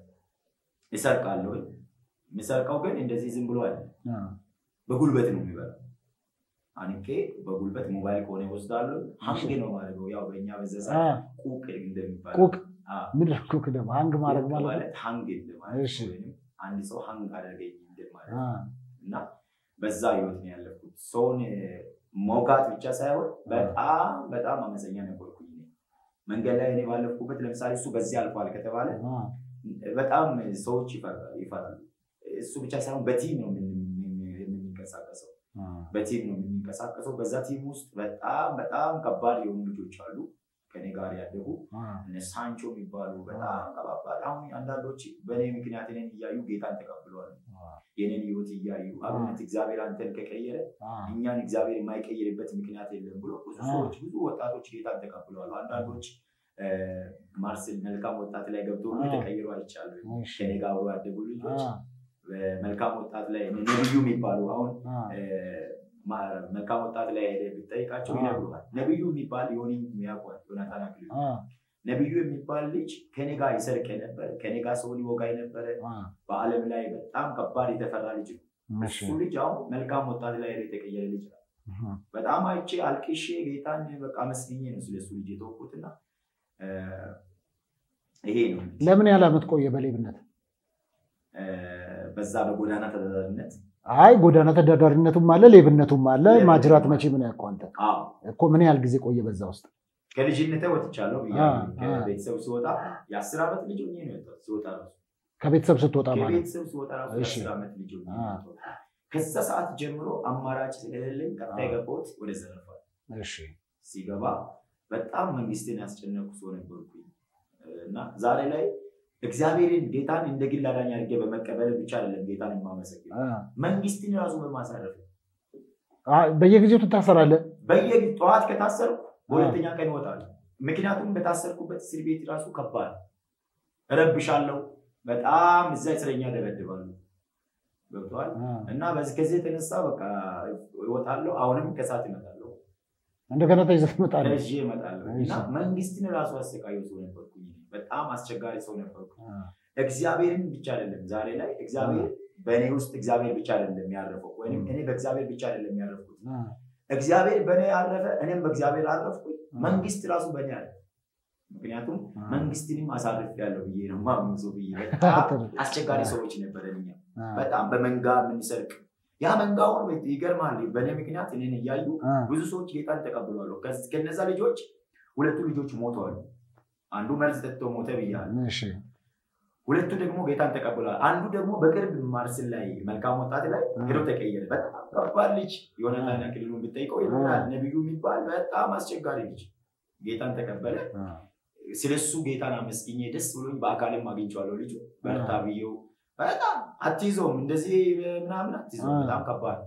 B: እሰርቃለሁ። የሚሰርቀው ግን እንደዚህ ዝም ብሎ አይደለም፣
C: አ
B: በጉልበት ነው የሚበላው። አንቄ በጉልበት ሞባይል ከሆነ ይወስዳለሁ። ሀንግ ነው ማለት ነው። ያው በእኛ በዛ
C: አ
B: ሰዓት ቁቅ እንደሚባለው
C: ቁቅ
B: አዎ፣
C: ምንድን ነው ቁቅ ደግሞ ሀንግ ማድረግ
B: ቁቅ
C: ማለት ነው።
B: ማለት ሀንግ እንደማለት
C: እሺ።
B: ነው። ወይም አንድ ሰው ሀንግ አደረገኝ እንደማለት
C: አ
B: ነው። እና በዛ ህይወት ነው ያለፍኩት። ሰውን መውጋት ብቻ ሳይሆን በጣም በጣም አመፀኛ ነበርኩኝ። እኔ መንገድ ላይ እኔ ባለፍኩበት ለምሳሌ እሱ በዚህ አልፏል ከተባለ
C: አ
B: በጣም ሰዎች ይፈራ- ይፈራሉ። እሱ ብቻ ሳይሆን በቲም ነው የምን- የምን- የምንንቀሳቀሰው
C: አ
B: በቲም ነው የምንንቀሳቀሰው። በዛ ቲም ውስጥ በጣም በጣም ከባድ የሆኑ ልጆች አሉ ከኔ ጋር ያደጉ
C: አ
B: እነ ሳንቾ የሚባሉ በጣም ከባባድ። አሁን አንዳንዶች በእኔ ምክንያት እኔን እያዩ ጌታን ተቀብለዋል። የኔን ህይወት እያዩ አብነት እግዚአብሔር አንተን ከቀየረ
C: አ
B: እኛን እግዚአብሔር የማይቀይርበት ምክንያት የለም ብሎ ብዙ
C: አ።
B: ሰዎች ብዙ ወጣቶች ጌታን ተቀብለዋል። አንዳንዶች እ፣ ማርስል መልካም ወጣት ላይ ገብቶ ሁሉ
C: አ።
B: የተቀየሩ አይቻሉ።
C: እሺ
B: ከኔ ጋር አብሮ ያደጉ ልጆች
C: አ
B: መልካም ወጣት ላይ እነ ነብዩ የሚባሉ አሁን
C: አ
B: እ፣ ማ- መልካም ወጣት ላይ ሄደህ ብትጠይቃቸው
C: አ።
B: ይነግሩሃል። ነብዩ የሚባል የሆኒ የሚያውቋል ዮናታን አክሊሉ
C: አ
B: ነብዩ የሚባል ልጅ ከኔ ጋር ይሰርቅ የነበረ ከኔ ጋር ሰውን ይወጋ የነበረ
C: አ
B: በዓለም ላይ በጣም ከባድ የተፈራ ልጅ ነው።
C: እሺ
B: እሱ ልጅ አሁን መልካም ወጣት ላይ ሄዶ የተቀየረ ልጅ ነው።
C: እህ
B: በጣም አይቼ አልቅሼ ጌታን በቃ መስግኜ ነው ስለሱ ልጅ የተወኩትና እ፣ ይሄ ነው
C: ለምን ያህል ዓመት ቆየ በሌብነት?
B: እ፣ በዛ በጎዳና ተዳዳሪነት
C: አይ ጎዳና ተዳዳሪነቱም አለ ሌብነቱም አለ። ማጅራት መቼ ምን ያውቀው አንተ
B: አዎ
C: እኮ ምን ያህል ጊዜ ቆየ በዛ ውስጥ?
B: ከልጅነቴ ወጥቻለሁ
C: አ፣
B: ብያለሁ።
C: አ።
B: ከቤተሰብ ሲወጣ የአስር ዓመት ልጅ ሆኜ ነው የወጣሁት። ሲወጣ ራሱ
C: ከቤተሰብ ስትወጣ ማለት
B: ከቤተሰብ ሲወጣ ራሱ
C: እሺ።
B: የአስር ዓመት ልጅ ሆኜ
C: አ።
B: ነው የወጣሁት። ከዛ ሰዓት ጀምሮ አማራጭ ስለሌለኝ ቀጥታ
C: አ።
B: የገባሁት ወደ ዘረፋ
C: እሺ
B: ሲገባ በጣም መንግስትን ያስጨነቁ ሰው ነበርኩኝ እና ዛሬ ላይ እግዚአብሔርን ጌታን እንደ ግል አዳኝ አድርጌ በመቀበል ብቻ አይደለም ጌታን የማመሰግን መንግስትን ራሱ በማሳረፍ
C: በየጊዜው ትታሰራለህ።
B: በየጊዜ ጠዋት ከታሰርኩ በሁለተኛ ቀን እወጣለሁ። ምክንያቱም በታሰርኩበት እስር ቤት ራሱ ከባድ እረብሻለሁ። በጣም እዛ እስረኛ ደበድባሉ። ገብተዋል እና በዚህ ከዚህ የተነሳ በቃ እወጣለሁ። አሁንም ከሰዓት እመጣለሁ፣
C: እንደገና ተይዘህ ትመጣለህ።
B: ተይዤ እመጣለሁ እና መንግስትን ራሱ አሰቃየው ሰው ነበርኩኝ። በጣም አስቸጋሪ ሰው ነበርኩ። እግዚአብሔርን ብቻ አይደለም ዛሬ ላይ እግዚአብሔር በእኔ ውስጥ እግዚአብሔር ብቻ አይደለም ያረፈው፣ ወይም እኔ በእግዚአብሔር ብቻ አይደለም ያረፍኩት። እግዚአብሔር በእኔ ያረፈ፣ እኔም በእግዚአብሔር አረፍኩኝ። መንግስት ራሱ በእኔ አለ። ምክንያቱም መንግስትንም አሳርፍ ያለው ብዬ ነው ማምኑ ሰው ብዬ በጣም አስቸጋሪ ሰዎች ነበረን እኛ በጣም በመንጋ የምንሰርቅ ያ መንጋውን ይገርማል። በእኔ ምክንያት እኔን እያዩ ብዙ ሰዎች ጌታን ተቀብሏሉ። ከነዛ ልጆች ሁለቱ ልጆች ሞተዋል። አንዱ መርዝ ጠጥቶ ሞተ ብያለሁ። ሁለቱ ደግሞ ጌታን ተቀብሏል። አንዱ ደግሞ በቅርብ ማርስን ላይ መልካም ወጣት ላይ ሄዶ ተቀየረ። በጣም ከባድ ልጅ ዮናታን አክሊሉን ብጠይቀው ይሆናል ነቢዩ የሚባል በጣም አስቸጋሪ ልጅ ጌታን ተቀበለ። ስለሱ ጌታን አመስግኜ ደስ ብሎኝ በአካልም አግኝቼዋለሁ። ልጁ በርታ ብዬው በጣም አትይዘውም እንደዚህ ምናምን አትይዘውም። በጣም ከባድ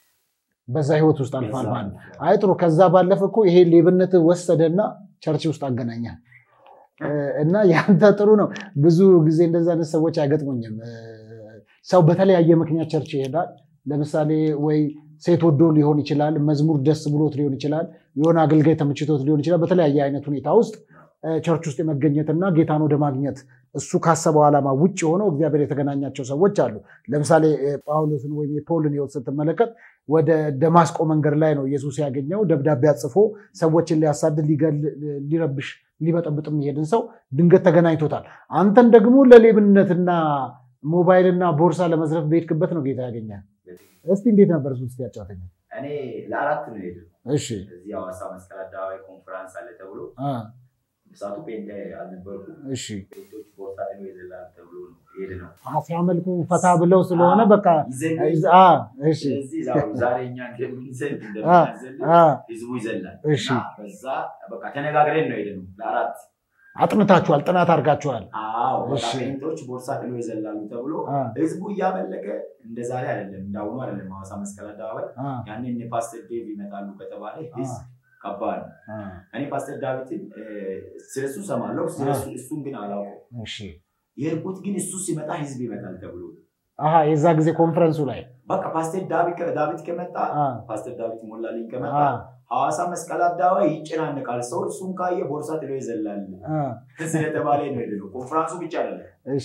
C: በዛ ህይወት ውስጥ አልፋል ማለት አይ ጥሩ። ከዛ ባለፈ እኮ ይሄ ሌብነት ወሰደና ቸርች ውስጥ አገናኛል እና ያንተ ጥሩ ነው። ብዙ ጊዜ እንደዛ አይነት ሰዎች አይገጥሙኝም። ሰው በተለያየ ምክንያት ቸርች ይሄዳል። ለምሳሌ ወይ ሴት ወዶ ሊሆን ይችላል፣ መዝሙር ደስ ብሎት ሊሆን ይችላል፣ የሆነ አገልጋይ ተመችቶት ሊሆን ይችላል። በተለያየ አይነት ሁኔታ ውስጥ ቸርች ውስጥ የመገኘትና ጌታን ወደ ማግኘት እሱ ካሰበው ዓላማ ውጭ ሆነው እግዚአብሔር የተገናኛቸው ሰዎች አሉ። ለምሳሌ ጳውሎስን ወይም የፖልን ህይወት ስትመለከት ወደ ደማስቆ መንገድ ላይ ነው ኢየሱስ ያገኘው። ደብዳቤ አጽፎ ሰዎችን ሊያሳድድ፣ ሊገል፣ ሊረብሽ፣ ሊበጠብጥ የሚሄድን ሰው ድንገት ተገናኝቶታል። አንተን ደግሞ ለሌብነትና ሞባይልና ቦርሳ ለመዝረፍ በሄድክበት ነው ጌታ ያገኛል። እስቲ እንዴት ነበር እሱ? እስቲ ያጫውተኛል።
B: እኔ ለአራት ነው የሄድነው።
C: እሺ
B: እዚህ ሐዋሳ መስቀል አደባባይ ኮንፈራንስ አለ ተብሎ እሳቱ ፔንቴ አልነበርኩም።
C: እሺ
B: ፔንቶች ቦርሳ ጥሎ ይዘላል ተብሎ ነው የሄድነው።
C: ሲያመልኩ ፈታ ብለው ስለሆነ በቃ
B: ይዘን
C: አ፣ እሺ
B: ስለዚህ ዛሬ ዛሬ እኛ እንደምንዘል እንደምናዘል
C: አ፣
B: ህዝቡ ይዘላል።
C: እሺ
B: እና በዛ በቃ ተነጋግረን ነው የሄድነው ለአራት
C: አጥንታችኋል፣ ጥናት አድርጋችኋል።
B: አዎ በቃ
C: እሺ።
B: ፔንቶች ቦርሳ ጥሎ ይዘላሉ ተብሎ
C: አ፣
B: ህዝቡ እያመለከ እንደ ዛሬ አይደለም፣ እንዳሁኑ አይደለም። ሐዋሳ መስቀል አደባባይ
C: አ፣
B: ያኔ እነ ፓስተር ዴቭ ይመጣሉ ከተባለ ህዝብ ከባድ ነው።
C: አ፣
B: እኔ ፓስተር ዳዊትን ስለሱ ሰማለሁ፣ ስለሱ እሱን ግን አላውቀው።
C: እሺ
B: የሄድኩት ግን እሱ ሲመጣ ህዝብ ይመጣል ተብሎ
C: አሀ፣ የዛ ጊዜ ኮንፈረንሱ ላይ
B: በቃ ፓስተር ዳዊት ዳዊት ከመጣ
C: አ፣
B: ፓስተር ዳዊት ሞላልኝ ከመጣ
C: አ፣
B: ሐዋሳ መስቀል አደባባይ ይጨናነቃል። ሰው እሱን ካየ ቦርሳ ጥሎ ይዘላል
C: አ፣
B: ስለተባለ ነው የሄድነው። ኮንፈራንሱ ብቻ አይደለም።
C: እሺ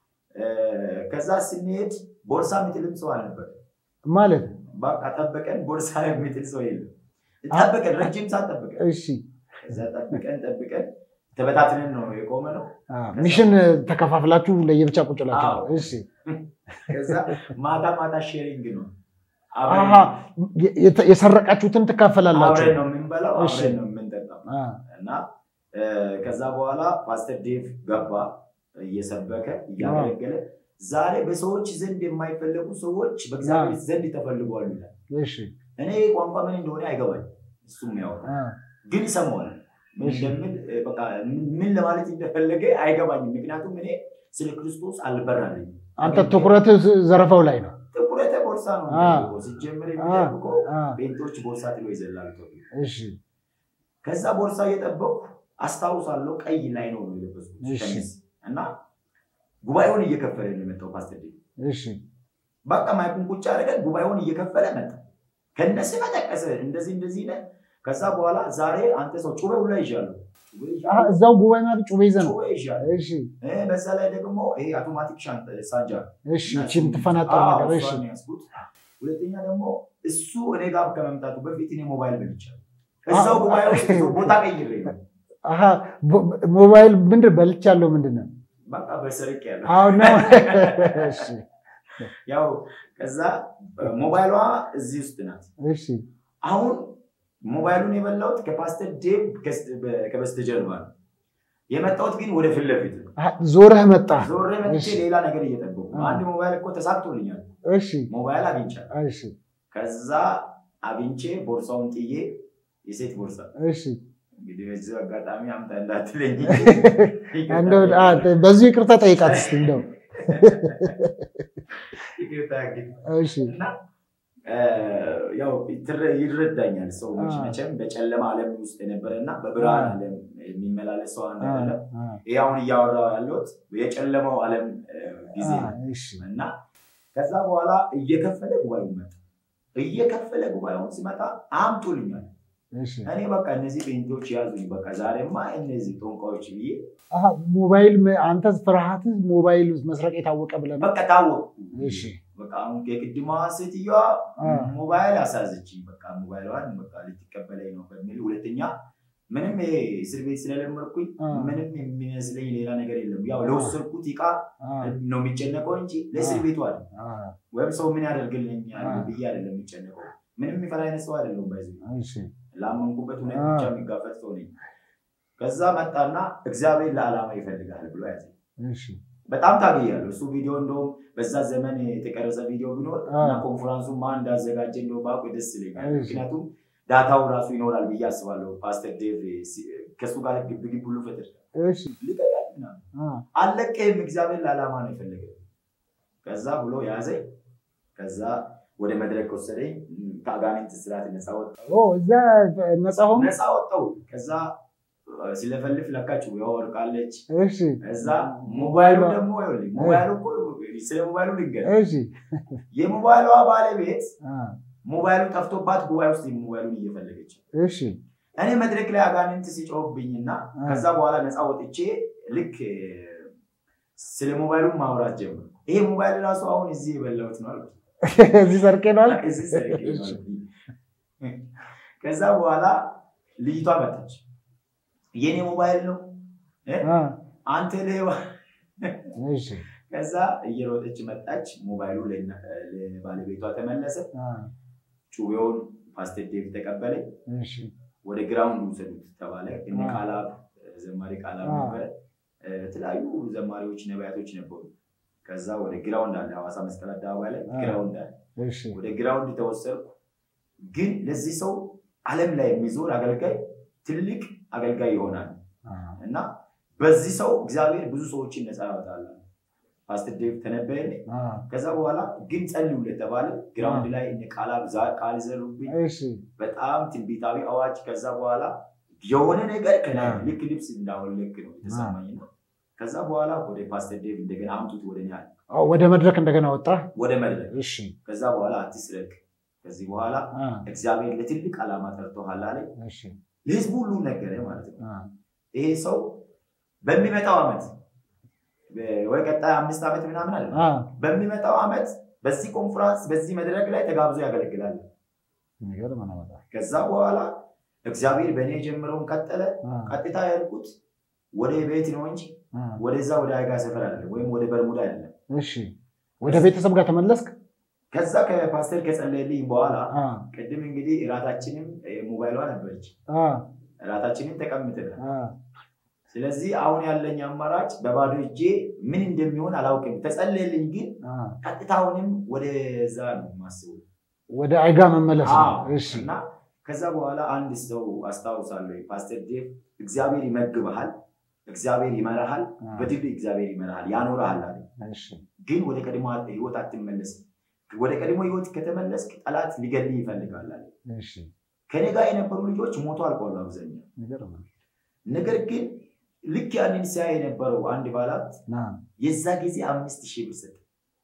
B: ከዛ ስንሄድ ቦርሳ የሚጥልም ሰው አልነበር።
C: ማለት
B: በቃ ጠበቀን፣ ቦርሳ የሚጥል ሰው የለም። ጠበቀን፣ ረጅም ሰዓት ጠበቀን።
C: እሺ
B: ከዛ ጠብቀን ጠብቀን ተበታትነን ነው የቆመ ነው።
C: አ፣ ሚሽን ተከፋፍላችሁ ለየብቻ ቁጭ ብላችሁ
B: አዎ።
C: እሺ
B: ከዛ ማታ ማታ ሼሪንግ ነው
C: አሀ፣ የተ- የሰረቃችሁትን ትካፈላላችሁ።
B: አብረን ነው የምንበላው፣
C: እሺ።
B: አብረን ነው የምንጠጣው
C: አ፣
B: እና እ፣ ከዛ በኋላ ፓስተር ዴቭ ገባ እየሰበከ እያገለገለ ዛሬ በሰዎች ዘንድ የማይፈለጉ ሰዎች በእግዚአብሔር ዘንድ ተፈልጓሉ ይላል።
C: እሺ
B: እኔ ቋንቋ ምን እንደሆነ አይገባኝ፣ እሱም ያው
C: አ፣
B: ግን ይሰማዋል። ምን
C: እሺ።
B: እንደምን እ፣ በቃ ምን- ምን ለማለት እንደፈለገ አይገባኝም። ምክንያቱም እኔ ስለ ክርስቶስ አልበራልኝ።
C: አንተ ትኩረት ዘረፋው ላይ ነው።
B: ጥቁረተ ቦርሳ ነው
C: አ።
B: የሚጠብቀው። ሲጀምር የሚጠብቀው
C: አ፣
B: ቤንቶች ቦርሳ ጥሎ ይዘላሉ ተብሎ
C: እሺ
B: ከዛ ቦርሳ እየጠበቁ አስታውሳለሁ። ቀይ ላይ ነው የለበስኩት
C: እሺ።
B: ሸሚዝ እና ጉባኤውን እየከፈለ ነው የመጣው ፓስተር ዴቭ።
C: እሺ
B: በቃ ማይኩን ቁጭ አድርገን ጉባኤውን እየከፈለ መጣ። ከነስ መጠቀሰ እንደዚህ እንደዚህ ነ ከዛ በኋላ ዛሬ አንተ ሰው ጩቤ ሁላ ይዣለሁ ጩቤ
C: አ፣
B: ይዣለሁ፣
C: እዛው ጉባኤ ማለት ጩቤ ይዘህ ነው።
B: ጩቤ ይዣለሁ።
C: እሺ
B: እ፣ በዛ ላይ ደግሞ ይሄ አውቶማቲክ ሻንጣ- ሳንጃ
C: እሺ ይህችን ትፈናጠር
B: አዎ፣
C: ነገር እሺ
B: እሷን ነው ያዝኩት። ሁለተኛ ደግሞ እሱ እኔ ጋር ከመምጣቱ በፊት እኔ ሞባይል በልቻለሁ። እዛው
C: አዎ።
B: ጉባኤ ውስጥ ቦታ ቀይሬ ነው
C: አሀ፣ ሞ- ሞባይል ምንድን በልቻለሁ ምንድን ነው?
B: በቃ በሰርቅ ያለ
C: አዎ ነው። እሺ
B: ያው ከዛ ሞባይሏ እዚህ ውስጥ ናት።
C: እሺ
B: አሁን ሞባይሉን የበላሁት ከፓስተር ዴቭ ከስ- በ- ከበስተጀርባ ነው የመጣሁት፣ ግን ወደ ፊት ለፊት ነው።
C: አ፣ ዞረህ መጣ።
B: ዞሬ መጥቼ
C: እሺ።
B: ሌላ ነገር እየጠበቁ ነው። አንድ ሞባይል እኮ ተሳክቶልኛል።
C: እሺ
B: ሞባይል አግኝቻለሁ።
C: እሺ
B: ከዛ አግኝቼ ቦርሳውን ጥዬ የሴት ቦርሳ
C: እሺ
B: እንግዲህ በዚህ አጋጣሚ አምጣ እንዳትለኝ።
C: እንደው አ፣ በዚሁ ይቅርታ ጠይቃት እስኪ እንደው
B: ይቅርታ እንግዲህ
C: እሺ
B: እና እ፣ ያው ትረ- ይረዳኛል ሰው
C: አ።
B: መቼም በጨለማ ዓለም ውስጥ የነበረ እና በብርሃን ዓለም የሚመላለስ ሰው አንድ አይደለም።
C: አ፣
B: ይህ አሁን እያወራው ያለሁት የጨለማው ዓለም እ፣ ጊዜ
C: አ፣
B: ነው
C: እሺ
B: እና ከዛ በኋላ እየከፈለ ጉባኤው መጣ። እየከፈለ ጉባኤውን ሲመጣ አምጡልኛል።
C: እሺ
B: እኔ በቃ እነዚህ ጴንጤዎች ያዙኝ፣ በቃ ዛሬማ እነዚህ ጦንቃዎች ብዬ
C: አሀ፣ ሞባይል መ- አንተ ፍርሃትህ ሞባይል መስረቅ የታወቀ ብለህ ነው?
B: በቃ ታወቁ።
C: እሺ
B: በቃ አሁን የቅድሟ ሴትዮዋ
C: አ፣
B: ሞባይል አሳዘችኝ። በቃ ሞባይሏን በቃ ልትቀበለኝ ነው በሚል ሁለተኛ ምንም ይሄ እስር ቤት ስለለመድኩኝ
C: አ፣
B: ምንም የሚመስለኝ ሌላ ነገር የለም። ያው ለወሰድኩት ዕቃ
C: አ፣
B: ነው የሚጨነቀው እንጂ ለእስር ቤቱ አለ
C: አ፣
B: ወይም ሰው ምን ያደርግልኛል
C: አ።
B: ብዬ አይደለም የሚጨነቀው። ምንም የሚፈራ አይነት ሰው አይደለም። ባይዘ
C: እሺ
B: ላመንኩበት እውነት
C: አ።
B: ብቻ የሚጋፈጥ ሰው ነኝ። ከዛ መጣና እግዚአብሔር ለዓላማ ይፈልጋል ብሎ ያዘ።
C: እሺ
B: በጣም ታግያለሁ። እሱ ቪዲዮ እንደውም በዛ ዘመን የተቀረጸ ቪዲዮ ቢኖር
C: አ።
B: እና ኮንፈረንሱ ማን እንዳዘጋጀ እንደው ባውቅ ደስ ይለኛል።
C: እሺ።
B: ምክንያቱም ዳታው ራሱ ይኖራል ብዬ አስባለሁ። ፓስተር ዴቭ ሲ- ከእሱ ጋር ግብ ግብ ሁሉ ፈጥር
C: እሺ
B: ልቀቃል ምናምን
C: አ፣
B: አለቀህም፣ እግዚአብሔር ለዓላማ ነው የፈለገ። ከዛ ብሎ ያዘኝ። ከዛ ወደ መድረክ ወሰደኝ። ከአጋንንት ስርዓት ነፃ ወጣሁ።
C: ኦ እዛ ነፃ ሆኖ
B: ነፃ ወጣሁ። ከዛ ሲለፈልፍ ለካ ጩቤ ወርቃለች።
C: እሺ
B: እዛ ሞባይሉ ደግሞ ይኸውልህ፣ ሞባይሉ እኮ ስለ ሞባይሉ ልንገርህ።
C: እሺ
B: የሞባይሏ ባለቤት
C: አ፣
B: ሞባይሉ ጠፍቶባት ጉባኤ ውስጥ ሞባይሉን እየፈለገች
C: እሺ
B: እኔ መድረክ ላይ አጋንንት ሲጮህብኝና
C: አ።
B: ከዛ በኋላ ነፃ ወጥቼ ልክ እ፣ ስለ ሞባይሉ ማውራት ጀመርኩ። ይሄ ሞባይል ራሱ አሁን እዚህ የበላሁት ነው አልኩት።
C: እዚህ ሰርቄ ነው አልክ?
B: እዚህ ሰርቄ ነው
C: እሺ።
B: አልኩኝ። ከዛ በኋላ ልጅቷ መጣች። የኔ ሞባይል ነው እ?
C: አ፣
B: አንተ ሌባ
C: እሺ
B: ከዛ እየሮጠች መጣች። ሞባይሉ ለና- ለባለቤቷ ተመለሰ።
C: አ፣
B: ጩቤውን ፓስተር ዴቭ ተቀበለኝ።
C: እሺ
B: ወደ ግራውንድ ውሰዱት ተባለ። እነ
C: አዎ።
B: ቃላብ ዘማሪ ቃላብ
C: አዎ።
B: ነበረ። እ፣ የተለያዩ ዘማሪዎች ነቢያቶች ነበሩ። ከዛ ወደ ግራውንድ አለ ሐዋሳ መስቀል አደባባይ ላይ
C: አዎ።
B: ግራውንድ አለ።
C: እሺ
B: ወደ ግራውንድ ተወሰድኩ። ግን ለዚህ ሰው ዓለም ላይ የሚዞር አገልጋይ ትልቅ አገልጋይ ይሆናል
C: አ፣
B: እና በዚህ ሰው እግዚአብሔር ብዙ ሰዎችን ነፃ ያወጣል። ፓስተር ዴቭ ተነበየልኝ።
C: አ፣
B: ከዛ በኋላ ግን ጸልዩለት ተባለ። ግራውንድ ላይ እነ ቃላብ ዛ- ቃል ዘሩብኝ።
C: እሺ
B: በጣም ትንቢታዊ አዋጅ። ከዛ በኋላ የሆነ ነገር ከላይ
C: አዎ።
B: ልክ ልብስ እንዳወለክ ነው የተሰማኝ ነው። ከዛ በኋላ ወደ ፓስተር ዴቭ እንደገና አምጡት ወደ እኔ አለ።
C: አ፣ ወደ መድረክ እንደገና ወጣ።
B: ወደ መድረክ።
C: እሺ
B: ከዛ በኋላ አትስረቅ፣ ከዚህ በኋላ
C: አ፣
B: እግዚአብሔር ለትልቅ ዓላማ ጠርቶሃል አለኝ።
C: እሺ
B: ለህዝቡ ሁሉ ነገረ ማለት ነው።
C: አ፣
B: ይሄ ሰው በሚመጣው ዓመት ወይ ቀጣይ አምስት ዓመት ምናምን አለ
C: አ፣
B: በሚመጣው ዓመት በዚህ ኮንፈረንስ በዚህ መድረክ ላይ ተጋብዞ ያገለግላል።
C: የሚገርም ነው በጣም።
B: ከዛ በኋላ እግዚአብሔር በእኔ የጀመረውን ቀጠለ።
C: አ፣
B: ቀጥታ ያልኩት ወደ ቤት ነው እንጂ
C: አ፣
B: ወደዛ ወደ አይጋ ሰፈር አይደለም፣ ወይም ወደ በርሙዳ አይደለም።
C: እሺ ወደ ቤተሰብ ጋር ተመለስክ?
B: ከዛ ከፓስተር ከጸለየልኝ በኋላ
C: አ፣
B: ቅድም እንግዲህ እራታችንም እ፣ ሞባይሏ ነበረች።
C: አ፣
B: እራታችንን ተቀምጠናል።
C: አ፣
B: ስለዚህ አሁን ያለኝ አማራጭ በባዶ እጄ ምን እንደሚሆን አላውቅም። ተጸለየልኝ፣ ግን
C: አ፣
B: ቀጥታውንም ወደዛ ነው የማስበው።
C: ወደ አይጋ መመለስ ነው።
B: አዎ።
C: እሺ
B: እና ከዛ በኋላ አንድ ሰው አስታውሳለሁ፣ ፓስተር ዴቭ እግዚአብሔር ይመግብሃል፣ እግዚአብሔር ይመራሃል፣
C: አ፣
B: በድል እግዚአብሔር ይመራሃል፣ ያኖርሃል አለ።
C: እሺ
B: ግን ወደ ቀድሞ ህይወት አትመለስም። ወደ ቀድሞ ህይወት ከተመለስክ ጠላት ሊገልህ ይፈልጋል አለ።
C: እሺ
B: ከኔ ጋር የነበሩ ልጆች ሞቶ አልቋሉ አብዛኛው።
C: የሚገርም ነው።
B: ነገር ግን ልክ ያንን ሲያይ የነበረው አንድ ባላት
C: አ፣
B: የዛ ጊዜ አምስት ሺህ ብር ሰጠ።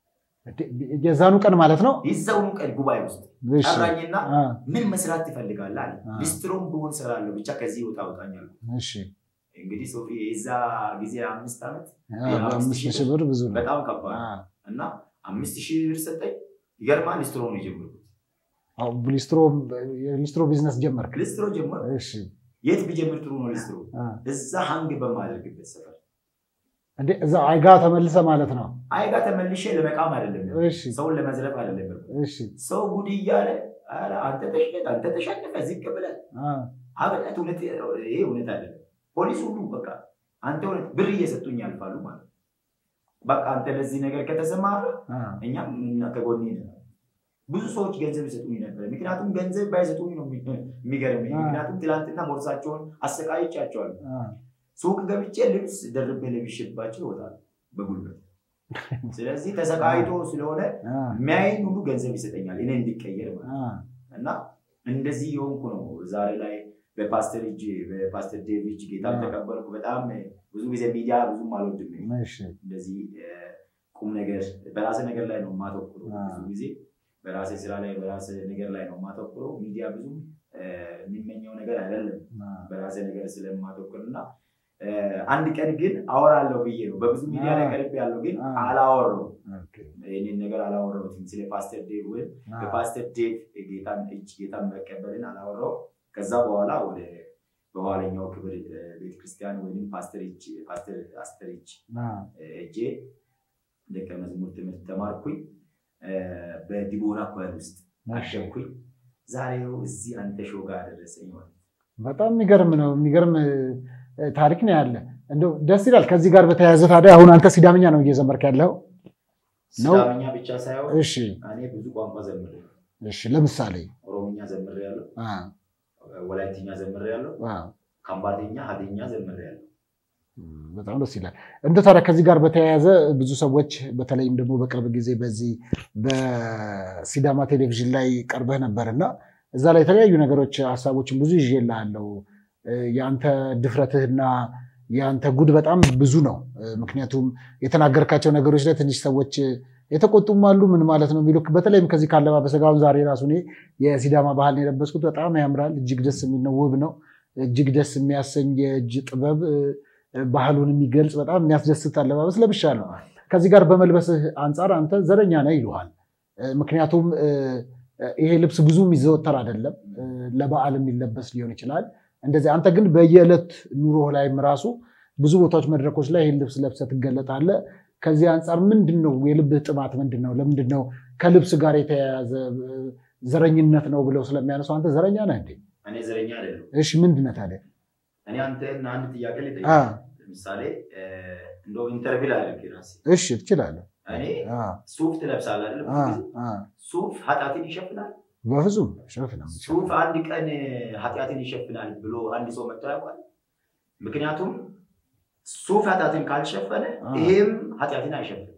C: የዛኑ ቀን ማለት ነው።
B: የዛውኑ ቀን ጉባኤ ውስጥ
C: እሺ
B: ጠራኝና
C: አ፣
B: ምን መስራት ትፈልጋለህ አለ።
C: አ።
B: ሊስትሮም ብሆን እሰራለሁ ብቻ ከዚህ ወጣ አውጣኝ አልኩት።
C: እሺ
B: እንግዲህ ሶፊ የዛ ጊዜ አምስት ዓመት
C: አ፣ በአምስት ሺህ ብር ብዙ ነው።
B: በጣም ከባድ
C: አ፣
B: እና አምስት ሺህ ብር ሰጠኝ። ይገርማል። ሊስትሮ ነው የጀመርኩት።
C: አዎ፣ ሊስትሮ የሊስትሮ ቢዝነስ ጀመርክ?
B: ሊስትሮ ጀመር።
C: እሺ
B: የት ቢጀምር ጥሩ ነው? ሊስትሮ
C: አ፣
B: እዛ ሀንግ በማደርግበት ሰፈር
C: እንዴ እዛ አይጋ ተመልሰ ማለት ነው።
B: አይጋ ተመልሼ ለመቃም አይደለም፣
C: እሺ
B: ሰውን ለመዝረፍ አይደለም።
C: እሺ
B: ሰው ጉድ እያለ ኧረ አንተ ተሽነህ አንተ ተሸነፈ ዝቅ ብለህ
C: አ፣
B: አብነት እውነት ይሄ እውነት አይደለም። ፖሊስ ሁሉ በቃ አንተ እውነት ብር እየሰጡኝ ያልፋሉ ማለት ነው። በቃ አንተ ለዚህ ነገር ከተሰማራ
C: አ፣
B: እኛም እና ከጎኔ ነን። ብዙ ሰዎች ገንዘብ ይሰጡኝ ነበር። ምክንያቱም ገንዘብ ባይሰጡኝ ነው የሚገርም ምክንያቱም ትላንትና ቦርሳቸውን አሰቃይቻቸዋል። ሱቅ ገብቼ ልብስ ደርቤ ለብሼባቸው ይወጣል በጉልበት። ስለዚህ ተሰቃይቶ ስለሆነ የሚያይን ሁሉ ገንዘብ ይሰጠኛል እኔ እንዲቀየር ማለት እና እንደዚህ የሆንኩ ነው ዛሬ ላይ በፓስተር እጅ በፓስተር ዴቭ እጅ ጌታ ተቀበልኩ። በጣም ብዙ ጊዜ ሚዲያ ብዙም አልወድም። እንደዚህ ቁም ነገር በራሴ ነገር ላይ ነው የማተኩረው። ብዙ ጊዜ በራሴ ስራ ላይ በራሴ ነገር ላይ ነው የማተኩረው። ሚዲያ ብዙም የሚመኘው ነገር አይደለም በራሴ ነገር ስለማተኩር እና አንድ ቀን ግን አወራለሁ ብዬ ነው በብዙ ሚዲያ ላይ ቀርብ ያለው ግን አላወራው ይህንን ነገር አላወራሁትም። ስለ ፓስተር ዴቭ ወይም በፓስተር ዴቭ ጌታን እጅ ጌታን መቀበልን አላወራው። ከዛ በኋላ ወደ በኋለኛው ክብር ቤተክርስቲያን ወይም ፓስተር እጅ ፓስተር አስተር እጅ እጄ ደቀ መዝሙር ትምህርት ተማርኩኝ። በዲቦራ ኳየር ውስጥ አሸኩኝ። ዛሬው እዚህ አንተ ሾው ጋር አደረሰኝ ማለት
C: በጣም የሚገርም ነው። የሚገርም ታሪክ ነው ያለ። እንደው ደስ ይላል። ከዚህ ጋር በተያያዘ ታዲያ አሁን አንተ ሲዳምኛ ነው እየዘመርክ ያለው?
B: ሲዳምኛ ብቻ ሳይሆን
C: እሺ፣
B: እኔ ብዙ ቋንቋ ዘምሬ
C: እሺ። ለምሳሌ
B: ኦሮምኛ ዘምሬ ያለው፣ ወላይትኛ ዘምሬ ያለው፣ ከምባተኛ፣ ሀዲኛ ዘምሬ ያለው።
C: በጣም ደስ ይላል። እንደ ታዲያ ከዚህ ጋር በተያያዘ ብዙ ሰዎች በተለይም ደግሞ በቅርብ ጊዜ በዚህ በሲዳማ ቴሌቪዥን ላይ ቀርበህ ነበር እና እዛ ላይ የተለያዩ ነገሮች ሀሳቦችን ብዙ ይዤልሃለሁ። የአንተ ድፍረትህና የአንተ ጉድ በጣም ብዙ ነው። ምክንያቱም የተናገርካቸው ነገሮች ላይ ትንሽ ሰዎች የተቆጡም አሉ። ምን ማለት ነው የሚሉ በተለይም ከዚህ ካለባበሰ ጋር አሁን ዛሬ ራሱ እኔ የሲዳማ ባህል ነው የለበስኩት። በጣም ያምራል። እጅግ ደስ የሚል ነው። ውብ ነው። እጅግ ደስ የሚያሰኝ የእጅ ጥበብ ባህሉን የሚገልጽ በጣም የሚያስደስት አለባበስ ለብሻለሁ። ከዚህ ጋር በመልበስህ አንጻር አንተ ዘረኛ ነህ ይሉሃል። ምክንያቱም ይሄ ልብስ ብዙ የሚዘወተር አይደለም። ለበዓል የሚለበስ ሊሆን ይችላል። እንደዚህ አንተ ግን በየዕለት ኑሮ ላይም ራሱ ብዙ ቦታዎች፣ መድረኮች ላይ ይህን ልብስ ለብሰህ ትገለጣለህ። ከዚህ አንጻር ምንድን ነው የልብህ ጥማት ምንድን ነው? ለምንድን ነው ከልብስ ጋር የተያያዘ ዘረኝነት ነው ብለው ስለሚያነሱ አንተ ዘረኛ ነህ እንዴ?
B: እኔ ዘረኛ አይደለም።
C: እሺ ምንድን ነህ ታዲያ?
B: እኔ አንተን አንድ ጥያቄ ልጠይቅ። ለምሳሌ እንደው ኢንተርቪው ላድርግ ራሴ።
C: እሺ ትችላለህ።
B: እኔ ሱፍ ትለብሳለህ አይደል? ሱፍ ኃጢአትን ይሸፍናል?
C: በፍጹም ሸፍና
B: ሱፍ አንድ ቀን ኃጢአትን ይሸፍናል ብሎ አንድ ሰው መጥቶ ያውቃል? ምክንያቱም ሱፍ ኃጢአትን ካልሸፈነ ይሄም ኃጢአትን አይሸፍንም።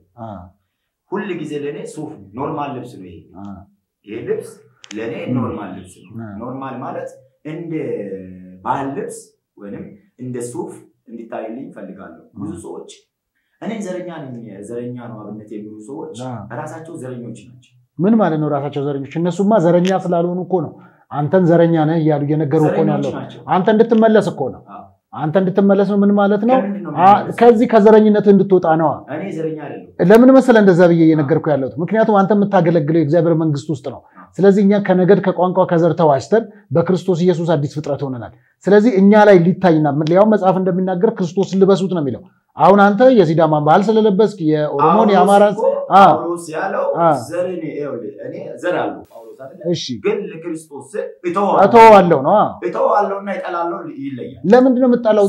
B: ሁል ጊዜ ለእኔ ሱፍ ኖርማል ልብስ ነው። ይሄ ይሄ ልብስ ለእኔ ኖርማል ልብስ ነው። ኖርማል ማለት እንደ ባህል ልብስ ወይም እንደ ሱፍ እንዲታይልኝ እፈልጋለሁ። ብዙ ሰዎች እኔ ዘረኛ ነኝ ዘረኛ ነው አብነት የሚሉ ሰዎች ራሳቸው ዘረኞች ናቸው።
C: ምን ማለት ነው ራሳቸው ዘረኞች? እነሱማ ዘረኛ ስላልሆኑ እኮ ነው አንተን ዘረኛ ነህ እያሉ እየነገሩ እኮ ነው ያለው። አንተ እንድትመለስ እኮ ነው አንተ እንድትመለስ ነው። ምን ማለት ነው? ከዚህ ከዘረኝነት እንድትወጣ ነዋ።
B: እኔ ዘረኛ አይደለሁም።
C: ለምን መሰለህ እንደዛ ብዬ እየነገርኩ ያለሁት? ምክንያቱም አንተ የምታገለግለው የእግዚአብሔር መንግስት ውስጥ ነው። ስለዚህ እኛ ከነገድ ከቋንቋ ከዘር ተዋጅተን በክርስቶስ ኢየሱስ አዲስ ፍጥረት ሆነናል። ስለዚህ እኛ ላይ ሊታይና ሊያውም መጽሐፍ እንደሚናገር ክርስቶስን ልበሱት ነው የሚለው። አሁን አንተ የሲዳማን ባህል ስለለበስክ የኦሮሞን የአማራን
B: ጳውሎስ ያለው ዘር እኔ ዘር አለው ጳውሎስ አይደለ?
C: እሺ
B: ግን ለክርስቶስ
C: እተወዋለሁ ነው
B: እተወዋለሁና እጠላለሁ ይለያል።
C: ለምንድን ነው የምጠላው?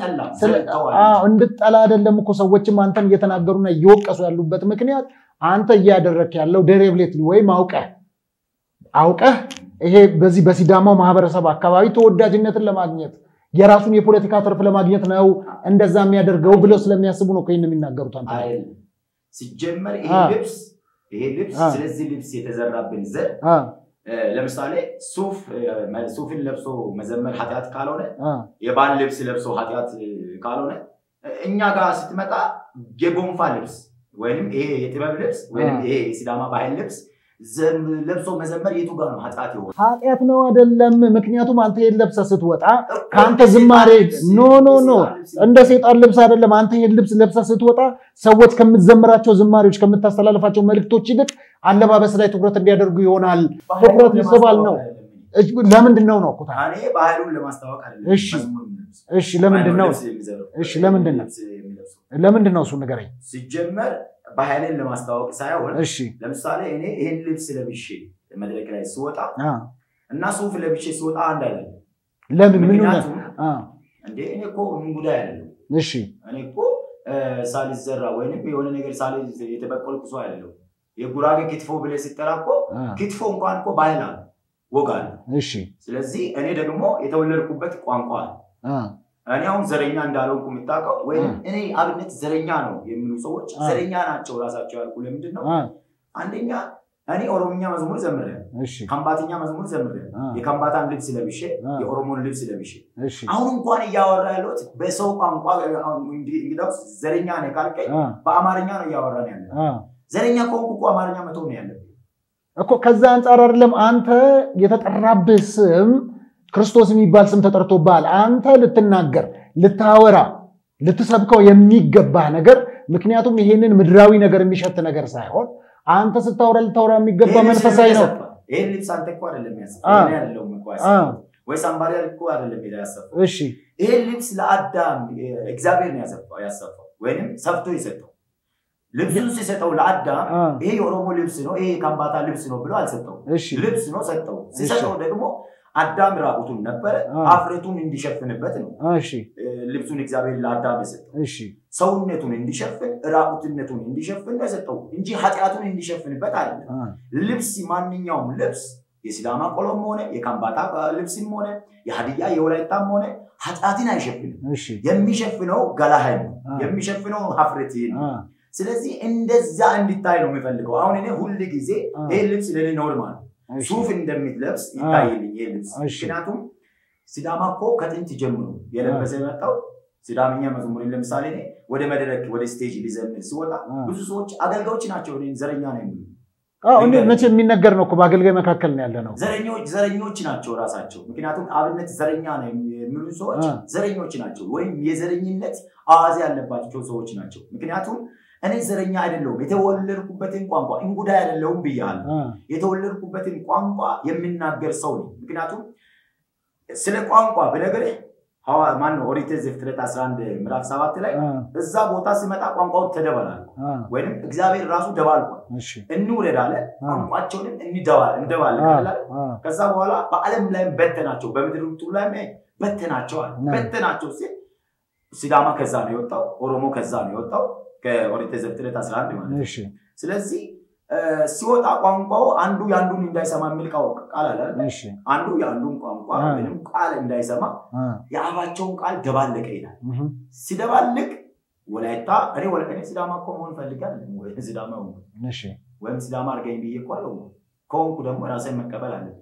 C: እንድጠላ አይደለም እኮ ሰዎችም አንተን እየተናገሩና እየወቀሱ ያሉበት ምክንያት አንተ እያደረክ ያለው ደሬብሌት ወይም አውቀህ አውቀህ ይሄ በዚህ በሲዳማው ማህበረሰብ አካባቢ ተወዳጅነትን ለማግኘት የራሱን የፖለቲካ ትርፍ ለማግኘት ነው እንደዛ የሚያደርገው ብለው ስለሚያስቡ ነው ይህን የሚናገሩት። አንተ
B: ሲጀመር ይሄ ልብስ ይሄ ልብስ ስለዚህ ልብስ የተዘራብን ዘር ለምሳሌ ሱፍ ሱፍን ለብሶ መዘመር ኃጢአት ካልሆነ የባህል ልብስ ለብሶ ኃጢአት ካልሆነ እኛ ጋር ስትመጣ የጎንፋ ልብስ ወይም ይሄ የጥበብ ልብስ ወይም ይሄ የሲዳማ ባህል ልብስ ለብሶ መዘመር የቱ ጋር ነው ኃጢአት የሆነ?
C: ኃጢአት ነው አይደለም። ምክንያቱም አንተ ይሄን ለብሰህ ስትወጣ ከአንተ ዝማሬ ኖ ኖ ኖ እንደ ሴጣን ልብስ አይደለም። አንተ ይሄን ልብስ ለብሰህ ስትወጣ ሰዎች ከምትዘምራቸው ዝማሬዎች፣ ከምታስተላልፋቸው መልእክቶች ይልቅ አለባበስ ላይ ትኩረት እንዲያደርጉ ይሆናል። ትኩረት ይስባል ነው። ለምንድን ነው ነው ኩታ
B: እኔ ባህሉን ለማስታወቅ አይደለም።
C: እሺ እሺ፣ ለምንድን ነው እሺ፣ ለምንድን ነው ለምንድን ነው እሱ ንገረኝ።
B: ሲጀመር ባህልን ለማስታወቅ ሳይሆን
C: እሺ
B: ለምሳሌ እኔ ይህን ልብስ ለብሼ መድረክ ላይ ስወጣ እና ሱፍ ለብሼ ስወጣ አንድ አይደለም።
C: ለምን ምን
B: ምክንያቱም እንዴ እኔ እኮ ምን ጉዳይ አይደለም።
C: እሺ
B: እኔ እኮ ሳልዘራ ወይንም የሆነ ነገር ሳል የተበቀልኩ ሰው አይደለም። የጉራጌ ክትፎ ብለህ ስትጠራ እኮ ክትፎ እንኳን እኮ ባህል አለ። ወግ አለ።
C: እሺ
B: ስለዚህ እኔ ደግሞ የተወለድኩበት ቋንቋ አለ።
C: አ
B: እኔ አሁን ዘረኛ እንዳልሆንኩ የምታውቀው ወይም
C: አ።
B: እኔ አብነት ዘረኛ ነው የሚሉ ሰዎች
C: አ።
B: ዘረኛ ናቸው ራሳቸው ያልኩ ለምንድን ነው?
C: አ
B: አንደኛ እኔ ኦሮምኛ መዝሙር ዘምሬያለሁ፣
C: እሺ
B: ከምባትኛ መዝሙር ዘምሬያለሁ።
C: አ
B: የከምባታን ልብስ ለብሼ
C: አ።
B: የኦሮሞን ልብስ ለብሼ
C: እሺ
B: አሁን እንኳን እያወራ ያለሁት በሰው ቋንቋ እንግዲህ እንግዲያውስ ዘረኛ ነህ ካልከኝ
C: አ
B: በአማርኛ ነው እያወራን ያለ።
C: አ
B: ዘረኛ ከሆንኩ እኮ አማርኛ መተው ነው ያለብኝ።
C: እኮ ከዛ አንጻር አይደለም አንተ የተጠራብህ ስም ክርስቶስ የሚባል ስም ተጠርቶብሃል። አንተ ልትናገር፣ ልታወራ፣ ልትሰብከው የሚገባህ ነገር ምክንያቱም ይሄንን ምድራዊ ነገር የሚሸት ነገር ሳይሆን አንተ ስታወራ ልታወራ የሚገባ
B: ይሄን ልብስ
C: መንፈሳዊ ነው።
B: ያሰፋ። ይሄን ልብስ አንተ እኮ አይደለም ያሰፋ
C: አ።
B: እኔ አይደለሁም እኮ
C: አ
B: ያሰፋው። ወይ ሳምባሪ እኮ አይደለም ሄዳ ያሰፋው።
C: እሺ
B: ይሄን ልብስ ለአዳም እግዚአብሔር ነው ያሰፋው ያሰፋው ወይንም ሰፍቶ የሰጠው። ልብሱን ሲሰጠው ለአዳም
C: አ
B: ይሄ የኦሮሞ ልብስ ነው፣ ይሄ የካምባታ ልብስ ነው ብሎ አልሰጠውም።
C: እሺ
B: ልብስ ነው ሰጠው። ሲሰጠው ደግሞ አዳም ራቁቱን ነበረ፣
C: አ።
B: አፍረቱን እንዲሸፍንበት ነው
C: እሺ
B: እ፣ ልብሱን እግዚአብሔር ለአዳም የሰጠው።
C: እሺ
B: ሰውነቱን እንዲሸፍን ራቁትነቱን እንዲሸፍን ነው የሰጠው እንጂ ኃጢአቱን እንዲሸፍንበት አይደለም።
C: አ
B: ልብስ ማንኛውም ልብስ የሲዳማ ቆሎም ሆነ የካምባታ ልብስም ሆነ የሀዲያ የወላይታም ሆነ ኃጢአትን አይሸፍንም።
C: እሺ
B: የሚሸፍነው ገላህን ነው
C: አ
B: የሚሸፍነው ሀፍረትህን ነው።
C: አ
B: ስለዚህ እንደዛ እንዲታይ ነው የሚፈልገው። አሁን እኔ ሁል ጊዜ
C: አ
B: ይህ ልብስ ለኔ ኖርማል
C: እሺ
B: ሱፍ እንደምትለብስ ይታይልኝ ይህ ልብስ።
C: እሺ።
B: ምክንያቱም ሲዳማ እኮ ከጥንት ጀምሮ የለበሰ የመጣው ሲዳምኛ መዝሙርን ለምሳሌ እኔ ወደ መድረክ ወደ ስቴጅ ሊዘምር ሲወጣ
C: አ
B: ብዙ ሰዎች አገልጋዮች ናቸው እኔን ዘረኛ ነው የሚሉ
C: አዎ እንዴ መቼ የሚነገር ነው እኮ በአገልጋይ መካከል ነው ያለ ነው።
B: ዘረኞች ዘረኞች ናቸው ራሳቸው። ምክንያቱም አብነት ዘረኛ ነው የሚሉ ሰዎች
C: አ
B: ዘረኞች ናቸው፣ ወይም የዘረኝነት አዋዜ ያለባቸው ሰዎች ናቸው። ምክንያቱም እኔ ዘረኛ አይደለሁም፣ የተወለድኩበትን ቋንቋ እንጉዳይ አይደለሁም ብያለሁ።
C: አ
B: የተወለድኩበትን ቋንቋ የምናገር ሰው ነኝ። ምክንያቱም ስለ ቋንቋ ብነግርህ ሐዋ- ማነው ኦሪት ዘፍጥረት 11 ምዕራፍ 7 ላይ
C: አ
B: እዛ ቦታ ሲመጣ ቋንቋው ተደበላል፣
C: አ
B: ወይም እግዚአብሔር ራሱ ደባልቋል።
C: እሺ
B: እንውረድ አለ፣
C: አ
B: ቋንቋቸውንም እንደባል እንደባልቅ
C: አ
B: አለ።
C: አ
B: ከዛ በኋላ በዓለም ላይም በተናቸው፣ በምድሪቱ ላይ በተናቸዋል።
C: ና።
B: በተናቸው ሲል ሲዳማ ከዛ ነው የወጣው፣ ኦሮሞ ከዛ ነው የወጣው ከኦሪት ዘፍጥረት 11 ማለት ነው።
C: እሺ
B: ስለዚህ እ፣ ሲወጣ ቋንቋው አንዱ የአንዱን እንዳይሰማ የሚል ቃል ቃል አለ አይደል?
C: እሺ
B: አንዱ የአንዱን ቋንቋ
C: አ።
B: ወይም ቃል እንዳይሰማ
C: አ
B: የአፋቸውን ቃል ደባለቀ ይላል።
C: እህ
B: ሲደባልቅ ወላይታ እኔ ወላ እኔ ሲዳማ እኮ መሆን ፈልጋለሁ ወይ ሲዳማ ሆንኩ
C: እሺ
B: ወይም ሲዳማ አድርገኝ ብዬ እኮ አለው ከሆንኩ ደግሞ ራሴን መቀበል አለ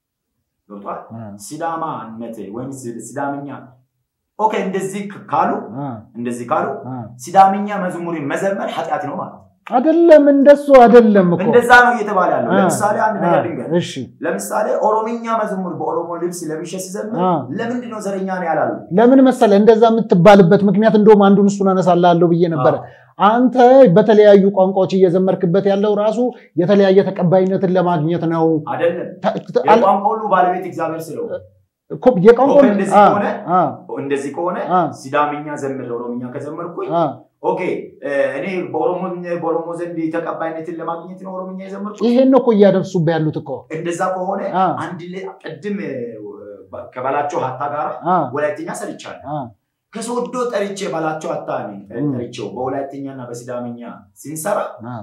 B: ገብቷል።
C: አ
B: ሲዳማነት ወይም ሲ- ሲዳምኛ ኦኬ፣ እንደዚህ ክ- ካሉ
C: አ
B: እንደዚህ ካሉ
C: አ
B: ሲዳምኛ መዝሙርን መዘመር ኃጢአት ነው ማለት ነው።
C: አይደለም እንደሱ አይደለም እኮ
B: እንደዛ ነው እየተባለ ያለው።
C: አ
B: ለምሳሌ አንድ
C: አ
B: ነገር ድንገር
C: እሺ
B: ለምሳሌ ኦሮምኛ መዝሙር በኦሮሞ ልብስ ለብሼ ሲዘምር
C: አ
B: ለምንድን ነው ዘረኛ ነው ያላሉ?
C: ለምን መሰለ እንደዛ የምትባልበት ምክንያት እንደውም አንዱን እሱን አነሳላለሁ ብዬ ነበረ። አንተ በተለያዩ ቋንቋዎች እየዘመርክበት ያለው ራሱ የተለያየ ተቀባይነትን ለማግኘት ነው።
B: አይደለም
C: ተ- ተ- አል-
B: የቋንቋ ሁሉ ባለቤት እግዚአብሔር ስለሆነ
C: እኮ የቋንቋ
B: ኦኬ፣ እንደዚህ
C: አ-
B: ከሆነ
C: አ-
B: እንደዚህ ከሆነ
C: አ-
B: ሲዳምኛ ዘምር ኦሮምኛ ከዘመርኩኝ
C: አ-
B: ኦኬ እ፣ እኔ በኦሮሞ በኦሮሞ ዘንድ ተቀባይነትን ለማግኘት ነው ኦሮምኛ የዘመርኩት።
C: ይሄን ነው እኮ እያደርሱብህ ያሉት እኮ
B: እንደዛ ከሆነ
C: አ-
B: አንድ ላይ ቅድም እ፣ ከበላቸው ሀታ ጋር
C: አ-
B: ወላይትኛ ሰርቻለሁ።
C: አ-
B: ከሶዶ ጠርቼ በላቸው ሀታ ነኝ
C: እም።
B: ጠርቼው በወላይትኛና በሲዳምኛ ሲንሰራ
C: አ-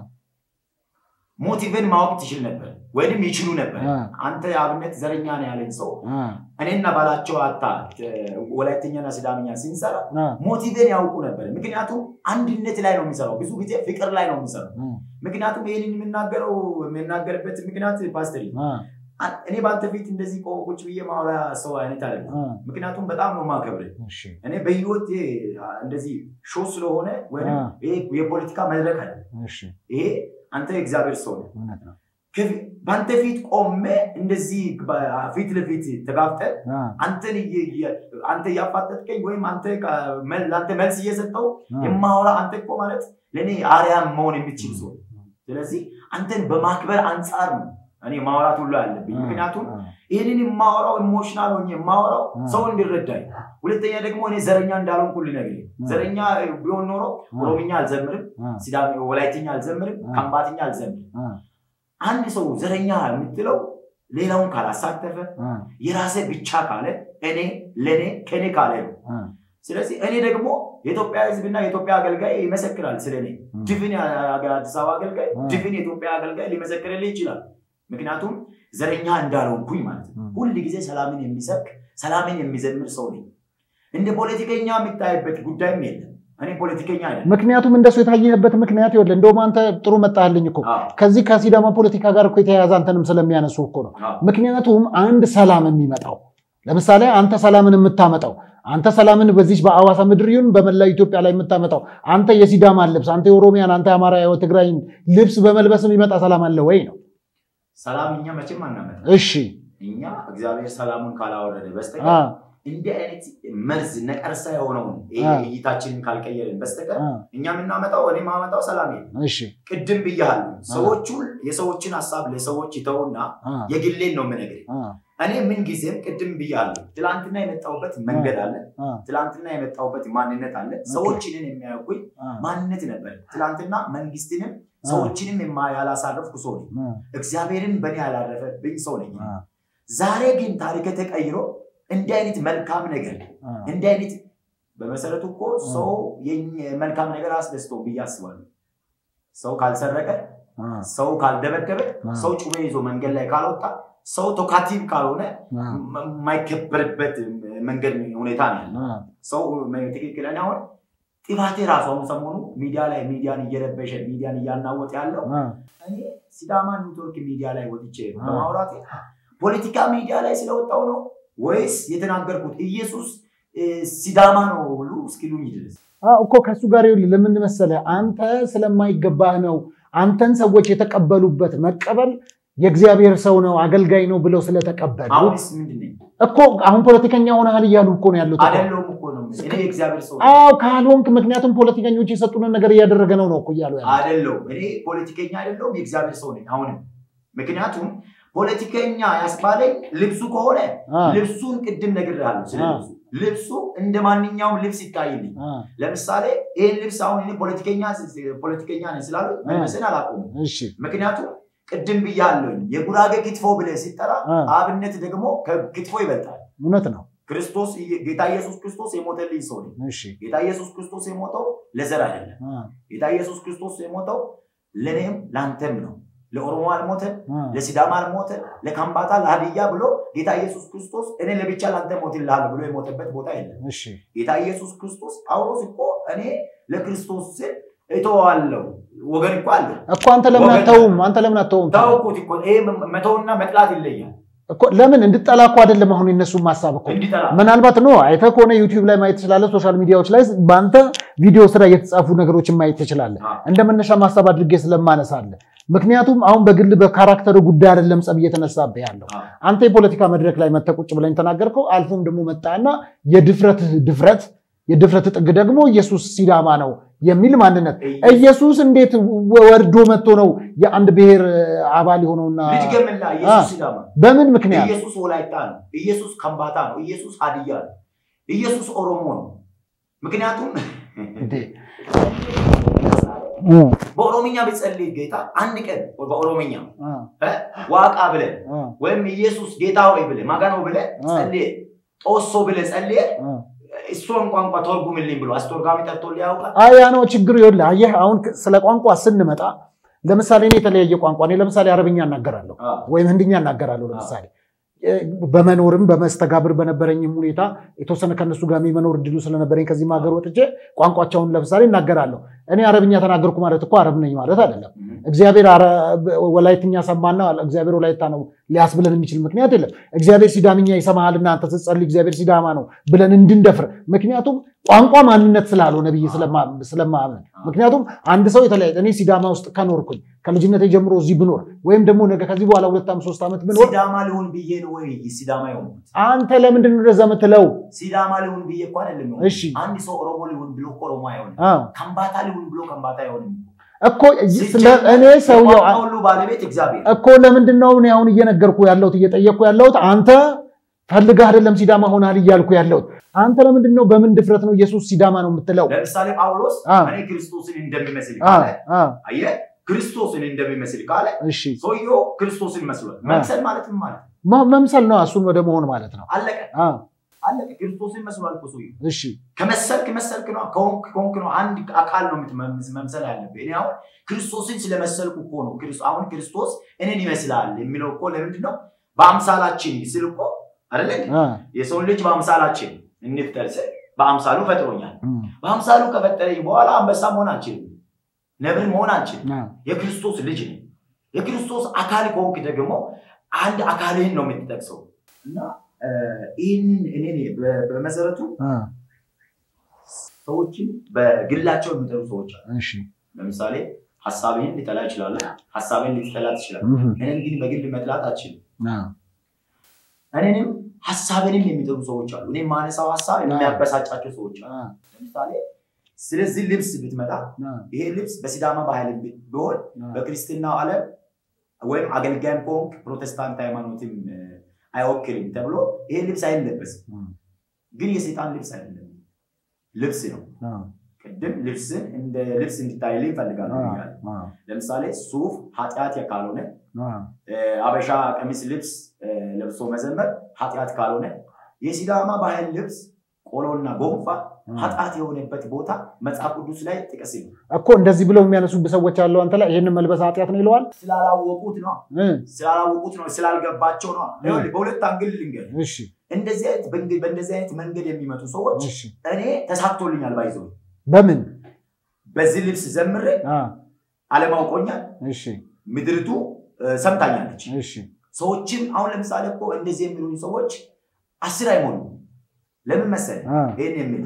B: ሞቲቭን ማወቅ ትችል ነበር ወይንም ይችሉ ነበር።
C: አ-
B: አንተ የአብነት ዘረኛ ነው ያለኝ ሰው
C: አ-
B: እኔና ባላቸው ሀታ እ፣ ወላይትኛና ሲዳምኛ ሲንሰራ
C: አ-
B: ሞቲቬን ያውቁ ነበር። ምክንያቱም አንድነት ላይ ነው የሚሰራው፣ ብዙ ጊዜ ፍቅር ላይ ነው የሚሰራው።
C: አ-
B: ምክንያቱም ይህንን የምናገረው የምናገርበት ምክንያት ፓስተር
C: አ-
B: አ- እኔ በአንተ ፊት እንደዚህ ቆ- ቁጭ ብዬ ማውራ ሰው አይነት አይደለም።
C: አ-
B: ምክንያቱም በጣም ነው ማከብር።
C: እሺ
B: እኔ በህይወት እንደዚህ ሾ ስለሆነ ወይም
C: አ-
B: ይሄ የፖለቲካ መድረክ አለ።
C: እሺ
B: ይሄ አንተ የእግዚአብሔር ሰው ነህ።
C: እውነት ነው።
B: ከፊ- በአንተ ፊት ቆሜ እንደዚህ በ- ፊት ለፊት ተጋፍጠን
C: አ-
B: አንተን እየ- እየ- አንተ እያፋጠጥከኝ ወይም አንተ ካ- መል- ለአንተ መልስ እየሰጠው
C: አ-
B: የማወራ አንተ እኮ ማለት ለእኔ አርያም መሆን የምትችል ሰው ነህ። ስለዚህ አንተን በማክበር አንጻር ነው እኔ ማውራት ሁሉ ያለብኝ።
C: አ-
B: ምክንያቱም
C: አ-
B: ይህንን የማወራው ኢሞሽናል ሆኜ የማወራው
C: አ-
B: ሰው እንዲረዳኝ፣ ሁለተኛ ደግሞ እኔ ዘረኛ እንዳልሆንኩ ልነግርህ።
C: አ-
B: ዘረኛ ቢሆን ኖሮ
C: አ-
B: ኦሮምኛ አልዘምርም፣
C: አ-
B: ሲዳሚ ወላይትኛ አልዘምርም፣
C: አ-
B: ከምባትኛ አልዘምርም።
C: አ-
B: አንድ ሰው ዘረኛ የምትለው ሌላውን ካላሳተፈ
C: አ-
B: የራሴ ብቻ ካለ እኔ ለእኔ ከኔ ካለ ነው።
C: አ-
B: ስለዚህ እኔ ደግሞ የኢትዮጵያ ሕዝብና የኢትዮጵያ አገልጋይ ይመሰክራል ስለ እኔ።
C: ም።
B: ድፍን የአዲስ አበባ አገልጋይ
C: አ-
B: ድፍን የኢትዮጵያ አገልጋይ ሊመሰክርልህ ይችላል። ምክንያቱም ዘረኛ እንዳልሆንኩኝ ማለት ነው። ሁል ጊዜ ሰላምን የሚሰብክ ሰላምን የሚዘምር ሰው ነኝ። እንደ ፖለቲከኛ የሚታይበት ጉዳይም የለም። እኔ ፖለቲከኛ አይደለም።
C: ምክንያቱም እንደሱ የታየህበት ምክንያት ይኸውልህ፣ እንደውም አንተ ጥሩ መጣህልኝ እኮ
B: አዎ፣
C: ከዚህ ከሲዳማ ፖለቲካ ጋር እኮ የተያያዘ አንተንም ስለሚያነሱ እኮ ነው።
B: አዎ፣
C: ምክንያቱም አንድ ሰላም የሚመጣው ለምሳሌ አንተ ሰላምን የምታመጣው አንተ ሰላምን በዚህ በአዋሳ ምድር ይሁን በመላው ኢትዮጵያ ላይ የምታመጣው አንተ የሲዳማን ልብስ አንተ የኦሮሚያን አንተ የአማራ የትግራይን ልብስ በመልበስ የሚመጣ ሰላም አለ ወይ ነው?
B: ሰላም እኛ መቼም አናመጣም።
C: እሺ
B: እኛ እግዚአብሔር ሰላሙን ካላወረደ በስተቀር
C: አ
B: እንዲህ አይነት መርዝ ነቀርሳ የሆነውን ይሄ
C: አ።
B: እይታችንን ካልቀየርን በስተቀር
C: አ
B: እኛ የምናመጣው እኔ ማመጣው ሰላም የለም።
C: እሺ
B: ቅድም ብያለሁ። ሰዎቹ የሰዎችን ሀሳብ ለሰዎች ይተውና
C: አ
B: የግሌን ነው የምነግርህ።
C: አ
B: እኔ ምን ጊዜም ቅድም ብያለሁ፣ ትላንትና የመጣሁበት መንገድ አለ፣
C: አ
B: ትላንትና የመጣሁበት ማንነት አለ። ሰዎችንን የሚያውቁኝ
C: አ
B: ማንነት ነበር። ትላንትና መንግስትንም ሰዎችንም የማ- ያላሳረፍኩ ሰው ነኝ።
C: አ
B: እግዚአብሔርን በእኔ ያላረፈብኝ ሰው ነኝ።
C: አ
B: ዛሬ ግን ታሪክ ተቀይሮ እንዲህ አይነት መልካም ነገር
C: አ
B: እንዲህ አይነት በመሰረቱ እኮ ሰው የኝ- መልካም ነገር አስደስተው ብዬ አስባለሁ። ሰው ካልሰረቀ፣
C: አ
B: ሰው ካልደበደበ፣
C: አ
B: ሰው ጩቤ ይዞ መንገድ ላይ ካልወጣ፣ ሰው ቶካቲቭ ካልሆነ
C: አ
B: ም- የማይከበርበት መንገድ ሁኔታ ነው ያለው።
C: አ
B: ሰው ትክክለኛ አሁን ጥፋቴ ራሱ አሁን ሰሞኑ ሚዲያ ላይ ሚዲያን እየረበሸ ሚዲያን እያናወጥ ያለው
C: አ
B: እኔ ሲዳማ ኔትወርክ ሚዲያ ላይ ወጥቼ
C: አ።
B: በማውራቴ ፖለቲካ ሚዲያ ላይ ስለወጣው ነው ወይስ የተናገርኩት ኢየሱስ እ፣ ሲዳማ ነው ሁሉ እስኪሉኝ ድረስ
C: አ እኮ ከእሱ ጋር ይኸውልህ ለምን መሰለህ አንተ ስለማይገባህ ነው አንተን ሰዎች የተቀበሉበት መቀበል የእግዚአብሔር ሰው ነው አገልጋይ ነው ብለው ስለተቀበሉ
B: አሁንስ ምንድን ነኝ?
C: እኮ አሁን ፖለቲከኛ ሆነሃል እያሉ እኮ ነው ያሉት እኮ።
B: አይደለሁም እኮ ነው የምልህ። እኔ የእግዚአብሔር ሰው ነኝ።
C: አዎ ካልሆንክ ምክንያቱም ፖለቲከኞች የሰጡንን ነገር እያደረገ ነው ነው እኮ እያሉ ያሉት።
B: አይደለሁም። እኔ ፖለቲከኛ አይደለሁም፣ የእግዚአብሔር ሰው ነኝ። አሁንም ምክንያቱም ፖለቲከኛ ያስባለኝ ልብሱ ከሆነ
C: አ
B: ልብሱን ቅድም ነግሬሃለሁ። ስለ
C: አ።
B: ልብሱ ልብሱ እንደ ማንኛውም ልብስ ይታይልኝ።
C: አ
B: ለምሳሌ ይህን ልብስ አሁን እኔ ፖለቲከኛ ፖለቲከኛ ነኝ ስላሉ መልበስን አላቆሙም።
C: እሺ
B: ምክንያቱም ቅድም ብያለሁኝ የጉራጌ ክትፎ ብለህ ሲጠራ
C: አ
B: አብነት ደግሞ ከክትፎ ይበልጣል።
C: እውነት ነው።
B: ክርስቶስ ጌታ ኢየሱስ ክርስቶስ የሞተልኝ ሰው ነኝ።
C: እሺ
B: ጌታ ኢየሱስ ክርስቶስ የሞተው ለዘር አይደለም።
C: አ
B: ጌታ ኢየሱስ ክርስቶስ የሞተው ለእኔም ለአንተም ነው። ለኦሮሞ አልሞተም፣
C: አ
B: ለሲዳማ አልሞተም፣ ለካምባታ ለሀዲያ ብሎ ጌታ ኢየሱስ ክርስቶስ እኔ ለብቻ ለአንተ ሞትልሃለሁ ብሎ የሞተበት ቦታ የለም።
C: እሺ
B: ጌታ ኢየሱስ ክርስቶስ ጳውሎስ እኮ እኔ ለክርስቶስ ስል እተዋለሁ ወገን እኮ አለ
C: እኮ አንተ ለምን
B: ወገን-
C: አተውም? አንተ ለምን አተውም?
B: ታውቁት እኮ ይሄ መተውና መጥላት ይለያል።
C: እኮ ለምን እንድጠላ እኮ አይደለም አሁን የነሱም ሀሳብ እኮ
B: እንዲጠላ
C: ምናልባት ነው አይተህ ከሆነ ዩቲዩብ ላይ ማየት ትችላለህ። ሶሻል ሚዲያዎች ላይ በአንተ ቪዲዮ ስራ የተጻፉ ነገሮችን ማየት ትችላለህ።
B: አ፣
C: እንደ መነሻ ማሳብ አድርጌ ስለማነሳለህ። ምክንያቱም አሁን በግል በካራክተር ጉዳይ አይደለም ጸብ እየተነሳብህ ያለው።
B: አ፣
C: አንተ የፖለቲካ መድረክ ላይ መተህ ቁጭ ብለህ የተናገርከው አልፎም ደግሞ መጣና የድፍረት ድፍረት የድፍረት ጥግ ደግሞ ኢየሱስ ሲዳማ ነው የሚል ማንነት ኢየሱስ እንዴት ወርዶ መጥቶ ነው የአንድ ብሔር አባል የሆነውና
B: ልድገምላ
C: አ፣
B: ኢየሱስ ሲዳማ
C: በምን ምክንያት
B: ኢየሱስ ወላይታ ነው። ኢየሱስ ከምባታ ነው። ኢየሱስ ሀዲያ ነው። ኢየሱስ ኦሮሞ ነው። ምክንያቱም
C: እንዴ?
B: በኦሮምኛ ብጸልይ ጌታ አንድ ቀን በኦሮምኛ
C: አ፣
B: እ፣ ዋቃ ብለህ
C: አ፣
B: ወይም ኢየሱስ ጌታ ሆይ ብለህ ማጋኖ ብለህ
C: አ።
B: ጸልየ ጦሶ ብለህ ጸልየ
C: አ።
B: እሷን ቋንቋ ተርጉምልኝ ብሎ አስተርጓሚ ጠርቶልህ ያውቃል?
C: አይ ያ ነው ችግሩ። ይኸውልህ አየህ፣ አሁን ስለ ቋንቋ ስንመጣ ለምሳሌ እኔ የተለያየ ቋንቋ እኔ ለምሳሌ አረብኛ እናገራለሁ
B: አ፣
C: ወይም ህንድኛ እናገራለሁ። ለምሳሌ እ፣ በመኖርም በመስተጋብር በነበረኝም ሁኔታ የተወሰነ ከነሱ ጋር የመኖር እድሉ ስለነበረኝ ከዚህም ሀገር ወጥቼ ቋንቋቸውን ለምሳሌ እናገራለሁ። እኔ አረብኛ ተናገርኩ ማለት እኮ አረብ ነኝ ማለት አይደለም። እግዚአብሔር አረ- ወላይትኛ ሰማና እግዚአብሔር ወላይታ ነው ሊያስብለን የሚችል ምክንያት የለም። እግዚአብሔር ሲዳምኛ ይሰማሃልና አንተ ስትጸልይ እግዚአብሔር ሲዳማ ነው ብለን እንድንደፍር ምክንያቱም ቋንቋ ማንነት ስላልሆነ ብዬ ስለማ- ስለማምን ምክንያቱም አንድ ሰው የተለያየ እኔ ሲዳማ ውስጥ ከኖርኩኝ ከልጅነቴ ጀምሮ እዚህ ብኖር ወይም ደግሞ ነገ ከዚህ በኋላ ሁለት ዓመት ሶስት ዓመት ብኖር
B: ሲዳማ ልሁን ብዬ ነው ወይ ሲዳማ የሆንኩት?
C: አንተ ለምንድን ነው እንደዛ የምትለው?
B: ሲዳማ ልሁን ብዬ እኮ አይደለም የሆንኩት።
C: እሺ
B: አንድ ሰው ኦሮሞ ልሁን ብሎ እኮ ኦሮሞ አይሆንም።
C: አዎ
B: ከምባታ ልሁን ብሎ ከምባታ አይሆንም።
C: እኮ ስለ- እኔ ሰውየው
B: የቋንቋ ሁሉ ባለቤት እግዚአብሔር
C: እኮ ለምንድን ነው እኔ አሁን እየነገርኩ ያለሁት እየጠየቅኩ ያለሁት አንተ ፈልገህ አይደለም ሲዳማ ሆናል እያልኩ ያለሁት አንተ ለምንድን ነው በምን ድፍረት ነው ኢየሱስ ሲዳማ ነው የምትለው?
B: ለምሳሌ ጳውሎስ
C: አ።
B: እኔ ክርስቶስን እንደሚመስል
C: አ፣
B: ካለ
C: አ፣
B: አየህ፣ ክርስቶስን እንደሚመስል ካለ
C: እሺ
B: ሰውየው ክርስቶስን መስሏል። መምሰል ማለት ምን ማለት ነው?
C: መ- መምሰል ነው እሱን ወደ መሆን ማለት ነው።
B: አለቀ።
C: አ፣
B: አለቀ። ክርስቶስን መስሏል እኮ ሰውዬው።
C: እሺ
B: ከመሰልክ መሰልክ ነው፣ ከሆንክ ከሆንክ ነው። አንድ አካል ነው የምትመምስ- መምሰል ያለብህ። እኔ አሁን ክርስቶስን ስለመሰልኩ እኮ ነው። ክርስ- አሁን ክርስቶስ እኔን ይመስላል የሚለው እኮ ለምንድን ነው? በአምሳላችን ስል እኮ አይደለ እንዴ?
C: አ፣
B: የሰውን ልጅ በአምሳላችን እንፍጠር ስል በአምሳሉ ፈጥሮኛል።
C: እም፣
B: በአምሳሉ ከፈጠረኝ በኋላ አንበሳ መሆን አንችልም፣ ነብር መሆን አንችልም።
C: አ፣
B: የክርስቶስ ልጅ ነኝ። የክርስቶስ አካል ከሆንክ ደግሞ አንድ አካልህን ነው የምትጠቅሰው እና እ፣ ይህንን እኔ በ- በመሰረቱ
C: አ፣
B: ሰዎችን በግላቸው የሚጠሩ ሰዎች አሉ።
C: እሺ
B: ለምሳሌ ሀሳብህን ሊጠላ ይችላል፣ ሀሳብህን ልትጠላ ትችላለህ።
C: እም፣
B: እኔን ግን በግል መጥላት አችልም።
C: አ፣
B: እኔንም ሀሳብንም የሚጠሩ ሰዎች አሉ። እኔ ማነሳው ሀሳብ የሚያበሳጫቸው ሰዎች አሉ።
C: አ፣
B: ለምሳሌ ስለዚህ ልብስ ብትመጣ
C: አ፣
B: ይሄ ልብስ በሲዳማ ባህል ቢ- ቢሆን
C: አ፣
B: በክርስትናው ዓለም ወይም አገልጋይም ከሆንክ ፕሮቴስታንት ሃይማኖትም እ፣ አይወክልም ተብሎ ይሄ ልብስ አይለበስም።
C: እም፣
B: ግን የሴጣን ልብስ አይደለም፣ ልብስ ነው።
C: አ፣
B: ቅድም ልብስን እንደ ልብስ እንዲታይልኝ ይፈልጋሉ።
C: አ፣
B: ብያለሁ።
C: አ፣
B: ለምሳሌ ሱፍ ኃጢአት ካልሆነ
C: አ፣
B: እ፣ አበሻ ቀሚስ ልብስ እ፣ ለብሶ መዘመር ኃጢአት ካልሆነ የሲዳማ ባህል ልብስ ቆሎና ጎንፋ ኃጢአት የሆነበት ቦታ መጽሐፍ ቅዱስ ላይ ጥቀስ ነው።
C: እኮ እንደዚህ ብለው የሚያነሱብህ ሰዎች አለው አንተ ላይ ይህንን መልበስ ኃጢአት ነው ይለዋል።
B: ስላላወቁት ነው
C: እ፣
B: ስላላወቁት ነው ስላልገባቸው ነው። ይኸውልህ፣ በሁለት አንግል ልንገር።
C: እሺ
B: እንደዚህ አይነት በእንግ- በእንደዚህ አይነት መንገድ የሚመጡ ሰዎች
C: እሺ
B: እኔ ተሳክቶልኛል ባይዘው
C: በምን
B: በዚህ ልብስ ዘምሬ
C: አ፣
B: አለማውቆኛል
C: እሺ
B: ምድርቱ እ፣ ሰምታኛለች።
C: እሺ
B: ሰዎችም አሁን ለምሳሌ እኮ እንደዚህ የሚሉኝ ሰዎች አስር አይሞሉም። ለምን መሰለህ
C: አ፣
B: ይህን የሚል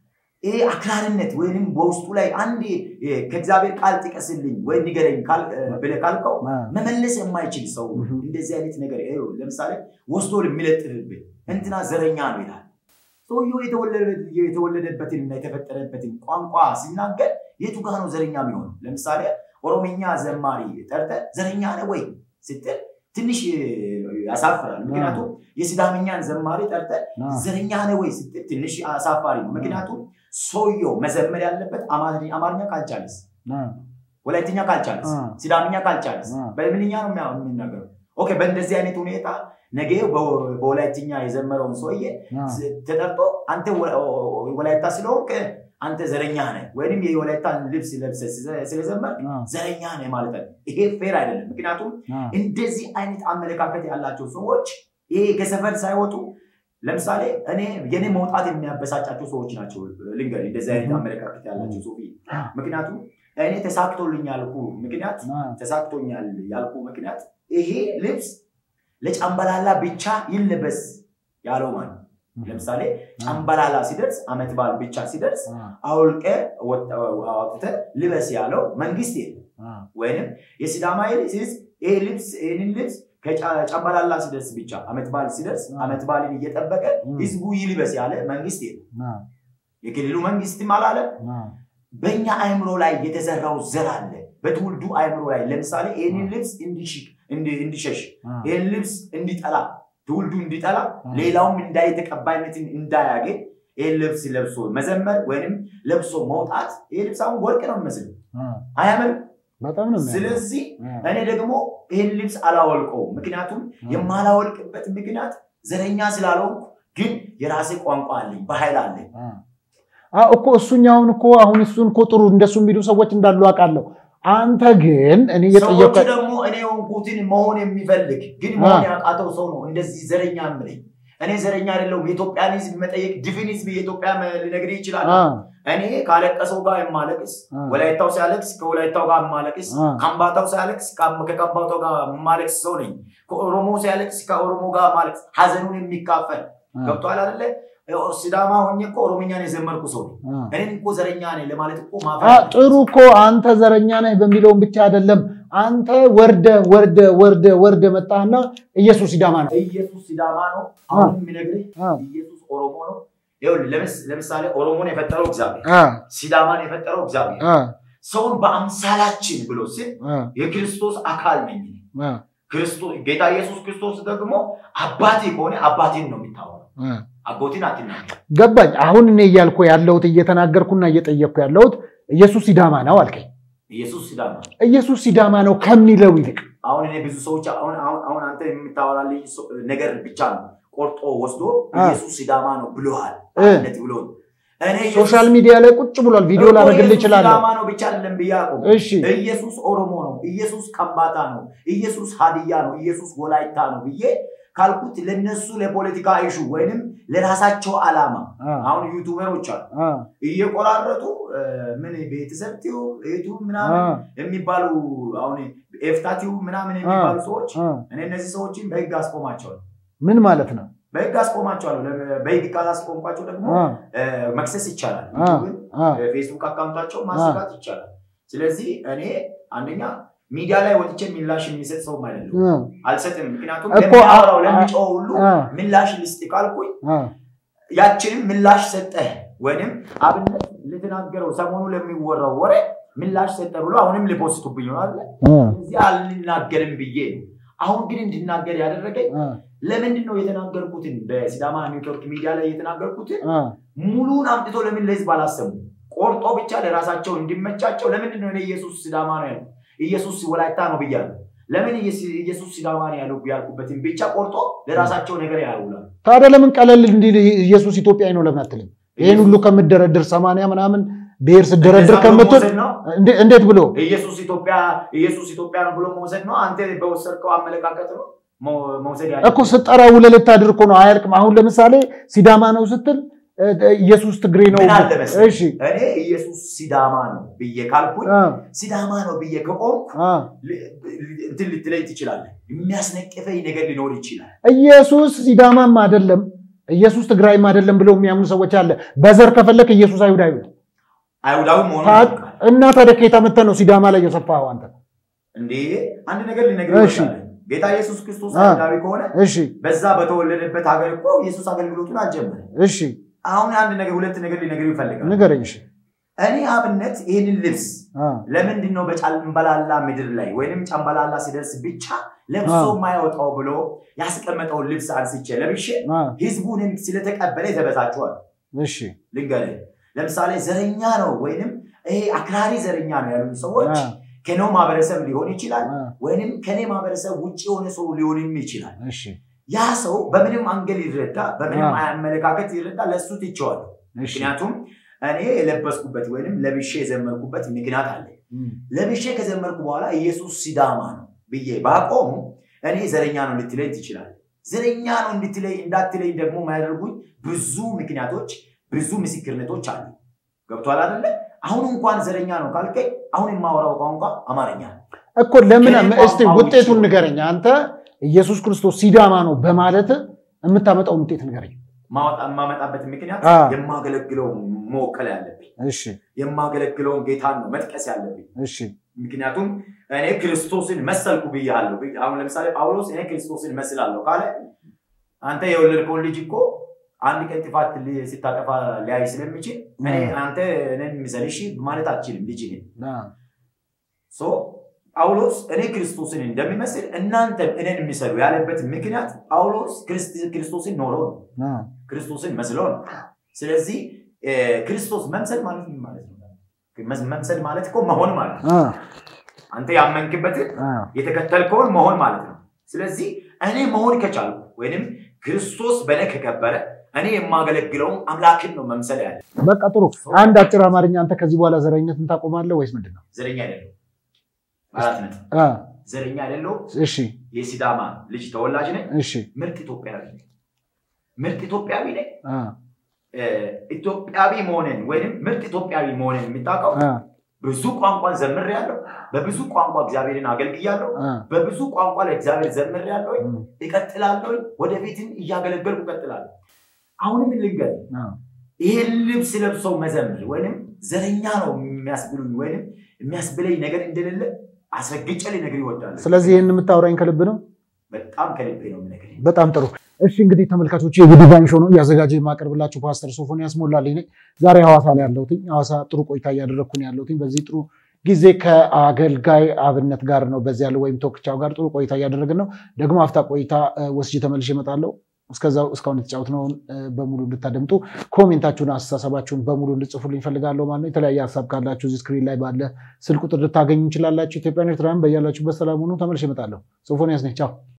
B: ይሄ አክራሪነት ወይም በውስጡ ላይ አንድ እ፣ ከእግዚአብሔር ቃል ጥቀስልኝ ወይ ንገረኝ ካል- እ፣ ብለህ ካልከው
C: አ፣
B: መመለስ የማይችል ሰው
C: Mhm.
B: እንደዚህ አይነት ነገር ይኸው ለምሳሌ ወስዶ የሚለጥፍብህ እንትና ዘረኛ ነው ይላል። ሰውየው የተወለደ- የተወለደበትን እና የተፈጠረበትን ቋንቋ ሲናገር የቱ ጋር ነው ዘረኛ የሚሆነው? ለምሳሌ ኦሮምኛ ዘማሪ ጠርተህ ዘረኛ ነህ ወይ ስትል ትንሽ እ፣ ያሳፍራል። ምክንያቱም የሲዳምኛን ዘማሪ ጠርተህ
C: አ፣
B: ዘረኛ ነህ ወይ ስትል ትንሽ አሳፋሪ ነው። ምክንያቱም ሰውየው መዘመር ያለበት አማርኛ አማርኛ ካልቻለስ
C: አ፣
B: ወላይትኛ ካልቻለስ
C: አ፣
B: ሲዳምኛ ካልቻለስ
C: አ።
B: በምንኛ ነው የሚያ- የሚናገረው? ኦኬ በእንደዚህ አይነት ሁኔታ ነገ በ- በወላይትኛ የዘመረውን ሰውዬ
C: አ፣
B: ስ- ተጠርቶ አንተ ወ- ወ- ወላይታ ስለሆንክ አንተ ዘረኛ ነህ ወይም የወላይታን ልብስ ለብሰህ ስለ- ስለዘመር
C: አ፣
B: ዘረኛ ነህ ማለት ነው። ይሄ ፌር አይደለም። ምክንያቱም
C: አ፣
B: እንደዚህ አይነት አመለካከት ያላቸው ሰዎች ይሄ ከሰፈር ሳይወጡ ለምሳሌ እኔ የኔ መውጣት የሚያበሳጫቸው ሰዎች ናቸው። ልንገር እንደዚህ አይነት አመለካከት ያላቸው ሶፊ ምክንያቱም እኔ ተሳክቶልኝ ያልኩ ምክንያት
C: አ፣
B: ተሳክቶኛል ያልኩ ምክንያት ይሄ ልብስ ለጫምበላላ ብቻ ይለበስ ያለው ማለት ነው። ለምሳሌ ጫምበላላ ሲደርስ አመት በዓል ብቻ ሲደርስ
C: አ፣
B: አውልቀ አውጥተህ ልበስ ያለው መንግስት የለም።
C: አ፣
B: ወይንም የሲዳማ ህዝብ ይሄ ልብስ ይህንን ልብስ ከጫምበላላ ሲደርስ ብቻ አመት በዓል ሲደርስ አመት በዓልን እየጠበቀ ህዝቡ ይልበስ ያለ መንግስት የለም።
C: አ፣
B: የክልሉ መንግስትም አላለም።
C: አ፣
B: በእኛ አእምሮ ላይ የተዘራው ዘር አለ። በትውልዱ አእምሮ ላይ ለምሳሌ ይህንን ልብስ እንዲሽ- እንዲ- እንዲሸሽ
C: አ፣
B: ይህን ልብስ እንዲጠላ ትውልዱ እንዲጠላ ሌላውም እንዳይ ተቀባይነትን እንዳያገኝ ይህን ልብስ ለብሶ መዘመር ወይንም ለብሶ መውጣት ይህ ልብስ አሁን ወርቅ ነው የሚመስለው
C: አ፣
B: አያምርም?
C: በጣም ነው የሚያምረው።
B: ስለዚህ
C: አ፣
B: እኔ ደግሞ ይህን ልብስ አላወልቀው። ምክንያቱም የማላወልቅበት ምክንያት ዘረኛ ስላልሆንኩ፣ ግን የራሴ ቋንቋ አለኝ፣ ባህል አለኝ።
C: አ፣ አ፣ እኮ እሱኛውን እኮ አሁን እሱን እኮ ጥሩ እንደሱ የሚሉ ሰዎች እንዳሉ አውቃለሁ። አንተ ግን እኔ
B: ሰዎች
C: እየጠየቀ
B: ደግሞ እኔ የሆንኩትን መሆን የሚፈልግ ግን መሆን ያቃተው ሰው ነው እንደዚህ ዘረኛ የምለኝ። እኔ ዘረኛ አይደለሁም። የኢትዮጵያን ሕዝብ መጠየቅ ድፍን ሕዝብ የኢትዮጵያ ሊነግርህ ይችላል።
C: አ፣
B: እኔ ካለቀሰው ጋር የማለቅስ፣
C: አ፣
B: ወላይታው ሲያለቅስ ከወላይታው ጋር የማለቅስ፣
C: አ፣
B: ከምባታው ሲያለቅስ ከ- ከከምባታው ጋር የማለቅስ ሰው ነኝ። ከኦሮሞ ሲያለቅስ ከኦሮሞ ጋር ማለቅስ፣ ሀዘኑን የሚካፈል
C: አ፣
B: ገብቶሃል አይደለ? ሲዳማ ሆኜ እኮ ኦሮምኛን የዘመርኩ ሰው ነኝ።
C: አ።
B: እኔን እኮ ዘረኛ ነኝ ለማለት እኮ
C: አ፣
B: ማፈር
C: ጥሩ እኮ አንተ ዘረኛ ነህ በሚለውን ብቻ አይደለም። አንተ ወርደ ወርደ ወርደ ወርደ መጣህና ኢየሱስ ሲዳማ ነው።
B: ኢየሱስ ሲዳማ ነው። አሁን የሚነግርህ
C: አ፣
B: ኢየሱስ ኦሮሞ ነው። ይኸውልህ ለምስ- ለምሳሌ ኦሮሞን የፈጠረው እግዚአብሔር፣
C: አ፣
B: ሲዳማን የፈጠረው እግዚአብሔር
C: አ፣
B: ሰውን በአምሳላችን ብሎ ሲል
C: አ፣
B: የክርስቶስ አካል ነኝ እኔ።
C: አ፣
B: ክርስቶስ ጌታ ኢየሱስ ክርስቶስ ደግሞ አባቴ ከሆነ አባቴን ነው የሚታወራው።
C: አ።
B: አጎቴን አትናገር።
C: ገባኝ። አሁን እኔ እያልኩ ያለሁት እየተናገርኩና እየጠየቅኩ ያለሁት ኢየሱስ ሲዳማ ነው አልከኝ።
B: ኢየሱስ ሲዳማ ነው።
C: ኢየሱስ ሲዳማ ነው ከሚለው ይልቅ
B: አሁን እኔ ብዙ ሰዎች አሁን አሁን አሁን አንተ የምታወራልኝ ሰው- ነገር ብቻ ነው ቆርጦ ወስዶ
C: አ።
B: ኢየሱስ ሲዳማ ነው ብሎሃል
C: እ።
B: አብነት ብሎ እኔ ኢየሱስ-
C: ሶሻል ሚዲያ ላይ ቁጭ ብሏል። ቪዲዮ
B: እኮ
C: ላደርግልህ
B: ኢየሱስ
C: እችላለሁ።
B: ሲዳማ ነው ብቻ አይደለም ብዬ አቆም
C: እሺ
B: ኢየሱስ ኦሮሞ ነው፣ ኢየሱስ ከምባታ ነው፣ ኢየሱስ ሀዲያ ነው፣ ኢየሱስ ወላይታ ነው ብዬ ካልኩት ለነሱ ለፖለቲካ ኢሹ ወይንም ለራሳቸው ዓላማ
C: አ፣
B: አሁን ዩቱበሮች አሉ
C: አ፣
B: እየቆራረጡ እ፣ ምን ቤተሰብ ቲዩብ ዩቱብ
C: አ፣
B: ምናምን የሚባሉ አሁን ኤፍታ ቲዩብ ምናምን የሚባሉ ሰዎች
C: አ።
B: እኔ እነዚህ ሰዎችን በህግ አስቆማቸዋለሁ።
C: ምን ማለት ነው?
B: በህግ አስቆማቸዋለሁ። ለ- በህግ ካላስቆምኳቸው ደግሞ
C: አ፣
B: እ፣ መክሰስ ይቻላል።
C: አ፣
B: ዩቱብን
C: አ፣
B: ፌስቡክ አካውንታቸው ማዘጋት ይቻላል። ስለዚህ እኔ አንደኛ ሚዲያ ላይ ወጥቼ ምላሽ የሚሰጥ ሰውም አይደለም፣
C: አ፣
B: አልሰጥም። ምክንያቱም
C: እኮ
B: ለሚያወራው
C: አ-
B: ለሚጮው ሁሉ
C: አ፣
B: ምላሽ ልስጥ ካልኩኝ
C: አ፣
B: ያችንም ምላሽ ሰጠህ ወይንም አብነት ልትናገረው ሰሞኑ ለሚወራው ወሬ ምላሽ ሰጠ ብሎ አሁንም ሊፖስቱብኝ ይሆናል።
C: አ፣
B: እዚህ አልናገርም ብዬ ነው። አሁን ግን እንድናገር ያደረገኝ
C: አ፣
B: ለምንድን ነው የተናገርኩትን በሲዳማ ኔትወርክ ሚዲያ ላይ የተናገርኩትን
C: አ።
B: ሙሉን አምጥቶ ለምን ለህዝብ አላሰሙ? ቆርጦ ብቻ ለራሳቸው እንዲመቻቸው ለምንድን ነው እኔ ኢየሱስ ሲዳማ ነው ያለው ኢየሱስ ወላይታ ነው ብያለሁ? ለምን ኢየስ- ኢየሱስ ሲዳማ ነው ያለው ያልኩበትን ብቻ ቆርጦ ለራሳቸው ነገር ያውላል።
C: ታዲያ ለምን ቀለል እንዲል ኢየሱስ ኢትዮጵያዊ ነው ለምን አትልም? ይህን ሁሉ ከምደረድር ሰማንያ ምናምን ብሔር ስደረድር
B: እንደዛ ብሎ
C: ከምትል
B: መውሰድ ነው
C: እንዴ- እንዴት ብሎ
B: ኢየሱስ ኢትዮጵያ ኢየሱስ ኢትዮጵያ ነው ብሎ መውሰድ ነው። አንተ በወሰድከው አመለካከት ነው መው- መውሰድ ያለ
C: እኮ ስጠራ ውለህ ልታድር እኮ ነው አያልቅም። አሁን ለምሳሌ ሲዳማ ነው ስትል እ፣ ኢየሱስ ትግሬ ነው።
B: ምን አለ መሰለህ?
C: እሺ
B: እኔ ኢየሱስ ሲዳማ ነው ብዬ ካልኩኝ
C: አ፣
B: ሲዳማ ነው ብዬ ከቆምኩ
C: አ።
B: ል- ል- እንትን ልትለኝ ትችላለህ። የሚያስነቅፈኝ ነገር ሊኖር ይችላል።
C: ኢየሱስ ሲዳማም አይደለም ኢየሱስ ትግራይም አይደለም ብለው የሚያምኑ ሰዎች አለ። በዘር ከፈለክ ኢየሱስ አይሁዳዊ ነው።
B: አይሁዳዊ መሆኑን
C: ታ-
B: ያውቃል።
C: እና ታዲያ ከየት አመተህ ነው ሲዳማ ላይ የሰፋኸው አንተ?
B: እንዴ አንድ ነገር ልነግርህ
C: እሺ።
B: እወዳለሁ። ጌታ ኢየሱስ ክርስቶስ
C: አ።
B: አይሁዳዊ ከሆነ
C: እሺ
B: በዛ በተወለደበት ሀገር እኮ ኢየሱስ አገልግሎቱን አልጀመረ።
C: እሺ
B: አሁን አንድ ነገር ሁለት ነገር ሊነግርህ ይፈልጋል።
C: ንገረኝ። እሺ
B: እኔ አብነት ይህንን ልብስ
C: አ፣
B: ለምንድን ነው በጫምበላላ ምድር ላይ ወይንም ጫምበላላ ሲደርስ ብቻ ለብሶ
C: አዎ።
B: የማያወጣው ብሎ ያስቀመጠውን ልብስ አንስቼ ለብሼ
C: አ፣
B: ህዝቡንም ስለተቀበለ የተበሳቸዋል።
C: እሺ
B: ልንገርህ፣ ለምሳሌ ዘረኛ ነው ወይንም ይሄ አክራሪ ዘረኛ ነው ያሉን ሰዎች
C: አ፣
B: ከኖ ማህበረሰብ ሊሆን ይችላል
C: አ፣
B: ወይንም ከኔ ማህበረሰብ ውጭ የሆነ ሰው ሊሆንም ይችላል።
C: እሺ
B: ያ ሰው በምንም አንገል ይረዳ፣ በምንም
C: አዎ።
B: አመለካከት ይረዳ፣ ለእሱ ትቼዋለሁ።
C: እሺ
B: ምክንያቱም እኔ የለበስኩበት ወይንም ለብሼ የዘመርኩበት ምክንያት አለ።
C: እም፣
B: ለብሼ ከዘመርኩ በኋላ ኢየሱስ ሲዳማ ነው ብዬ ባቆሙ እኔ ዘረኛ ነው ልትለኝ ትችላለህ። ዘረኛ ነው እንድትለኝ እንዳትለኝ ደግሞ የማያደርጉኝ ብዙ ምክንያቶች፣ ብዙ ምስክርነቶች አሉ። ገብቷል አይደለ? አሁን እንኳን ዘረኛ ነው ካልከኝ አሁን የማወራው ቋንቋ አማርኛ ነው።
C: እኮ ለምን
B: ከኔ
C: እስቲ
B: ቋንቋ
C: ውጤቱን
B: ውጭ
C: ንገረኝ። አንተ ኢየሱስ ክርስቶስ ሲዳማ ነው በማለት የምታመጣውን ውጤት ንገረኝ።
B: ማወጣ- የማመጣበት ምክንያት
C: አ።
B: የማገለግለው መወከል ያለብኝ
C: እሺ
B: የማገለግለውን ጌታን ነው መጥቀስ ያለብኝ።
C: እሺ
B: ምክንያቱም እኔ ክርስቶስን መሰልኩ ብያለሁ። አሁን ለምሳሌ ጳውሎስ እኔ ክርስቶስን መስላለሁ ካለ አንተ የወለድከውን ልጅ እኮ አንድ ቀን ጥፋት ሊ- ስታጠፋ ሊያይ ስለሚችል እኔ
C: አ።
B: አንተ እኔን ምሰልሽ ማለት አትችልም ልጅ
C: አ፣
B: ሶ ጳውሎስ እኔ ክርስቶስን እንደሚመስል እናንተ እኔን የሚሰሉ ያለበት ምክንያት ጳውሎስ ክርስት- ክርስቶስን ኖሮ ነው።
C: አ፣
B: ክርስቶስን መስሎ ነው። ስለዚህ እ፣ ክርስቶስ መምሰል ማለት ምን ማለት ነው? መስ- መምሰል ማለት እኮ መሆን ማለት ነው።
C: አ፣
B: አንተ ያመንክበትን
C: አ።
B: የተከተልከውን መሆን ማለት ነው። ስለዚህ እኔ መሆን ከቻልኩ ወይንም ክርስቶስ በእኔ ከከበረ እኔ የማገለግለውን አምላክን ነው መምሰል ያለ።
C: በቃ ጥሩ። አንድ አጭር አማርኛ አንተ ከዚህ በኋላ ዘረኝነትን ታቆማለህ ወይስ ምንድን ነው?
B: ዘረኛ አይደለሁም። አራት ነጥብ።
C: አ፣
B: ዘረኛ አይደለሁም።
C: እሺ
B: የሲዳማ ልጅ ተወላጅ ነኝ።
C: እሺ
B: ምርጥ ኢትዮጵያዊ ነኝ። ምርጥ ኢትዮጵያዊ ነኝ።
C: አ፣
B: እ፣ ኢትዮጵያዊ መሆንን ወይንም ምርጥ ኢትዮጵያዊ መሆንን የምታውቀው
C: አ፣
B: ብዙ ቋንቋን ዘምሬያለሁ። በብዙ ቋንቋ እግዚአብሔርን አገልግያለሁ።
C: አ፣
B: በብዙ ቋንቋ ለእግዚአብሔር ዘምሬያለሁ።
C: እም፣
B: እቀጥላለሁ። ወደፊትም እያገለገልኩ እቀጥላለሁ። አሁንም ልንገር፣
C: አ።
B: ይሄን ልብስ ለብሰው መዘምር ወይንም ዘረኛ ነው የሚያስብሉኝ ወይንም የሚያስብለኝ ነገር እንደሌለ አስረግጬ ልነግርህ እወዳለሁ።
C: ስለዚህ ይህን የምታወራኝ ከልብ ነው።
B: በጣም ከልቤ ነው የምነግርህ።
C: በጣም ጥሩ። እሺ እንግዲህ ተመልካቾች የጉዲቫን ሾው ነው እያዘጋጀ የማቀርብላችሁ ፓስተር ሶፎንያስ ሞላልኝ ነኝ። ዛሬ ሐዋሳ ላይ ያለሁትኝ ሐዋሳ ጥሩ ቆይታ እያደረግኩ ነው ያለሁትኝ። በዚህ ጥሩ ጊዜ ከአገልጋይ አብነት ጋር ነው በዚህ ያለው ወይም ቶክቻው ጋር ጥሩ ቆይታ እያደረግን ነው። ደግሞ አፍታ ቆይታ እ፣ ወስጄ ተመልሼ እመጣለሁ። እስከዛው እስካሁን የተጫወትነውን እ፣ በሙሉ እንድታደምጡ ኮሜንታችሁን፣ አስተሳሰባችሁን በሙሉ እንድጽፉልኝ እፈልጋለሁ ማለት ነው። የተለያየ ሀሳብ ካላችሁ እዚህ ስክሪን ላይ ባለ ስልክ ቁጥር ልታገኙ እንችላላችሁ። ኢትዮጵያን ኤርትራን በያላችሁበት ሰላም ሁኑ። ተመልሼ እመጣለሁ። ሶፎንያስ ነኝ። ቻው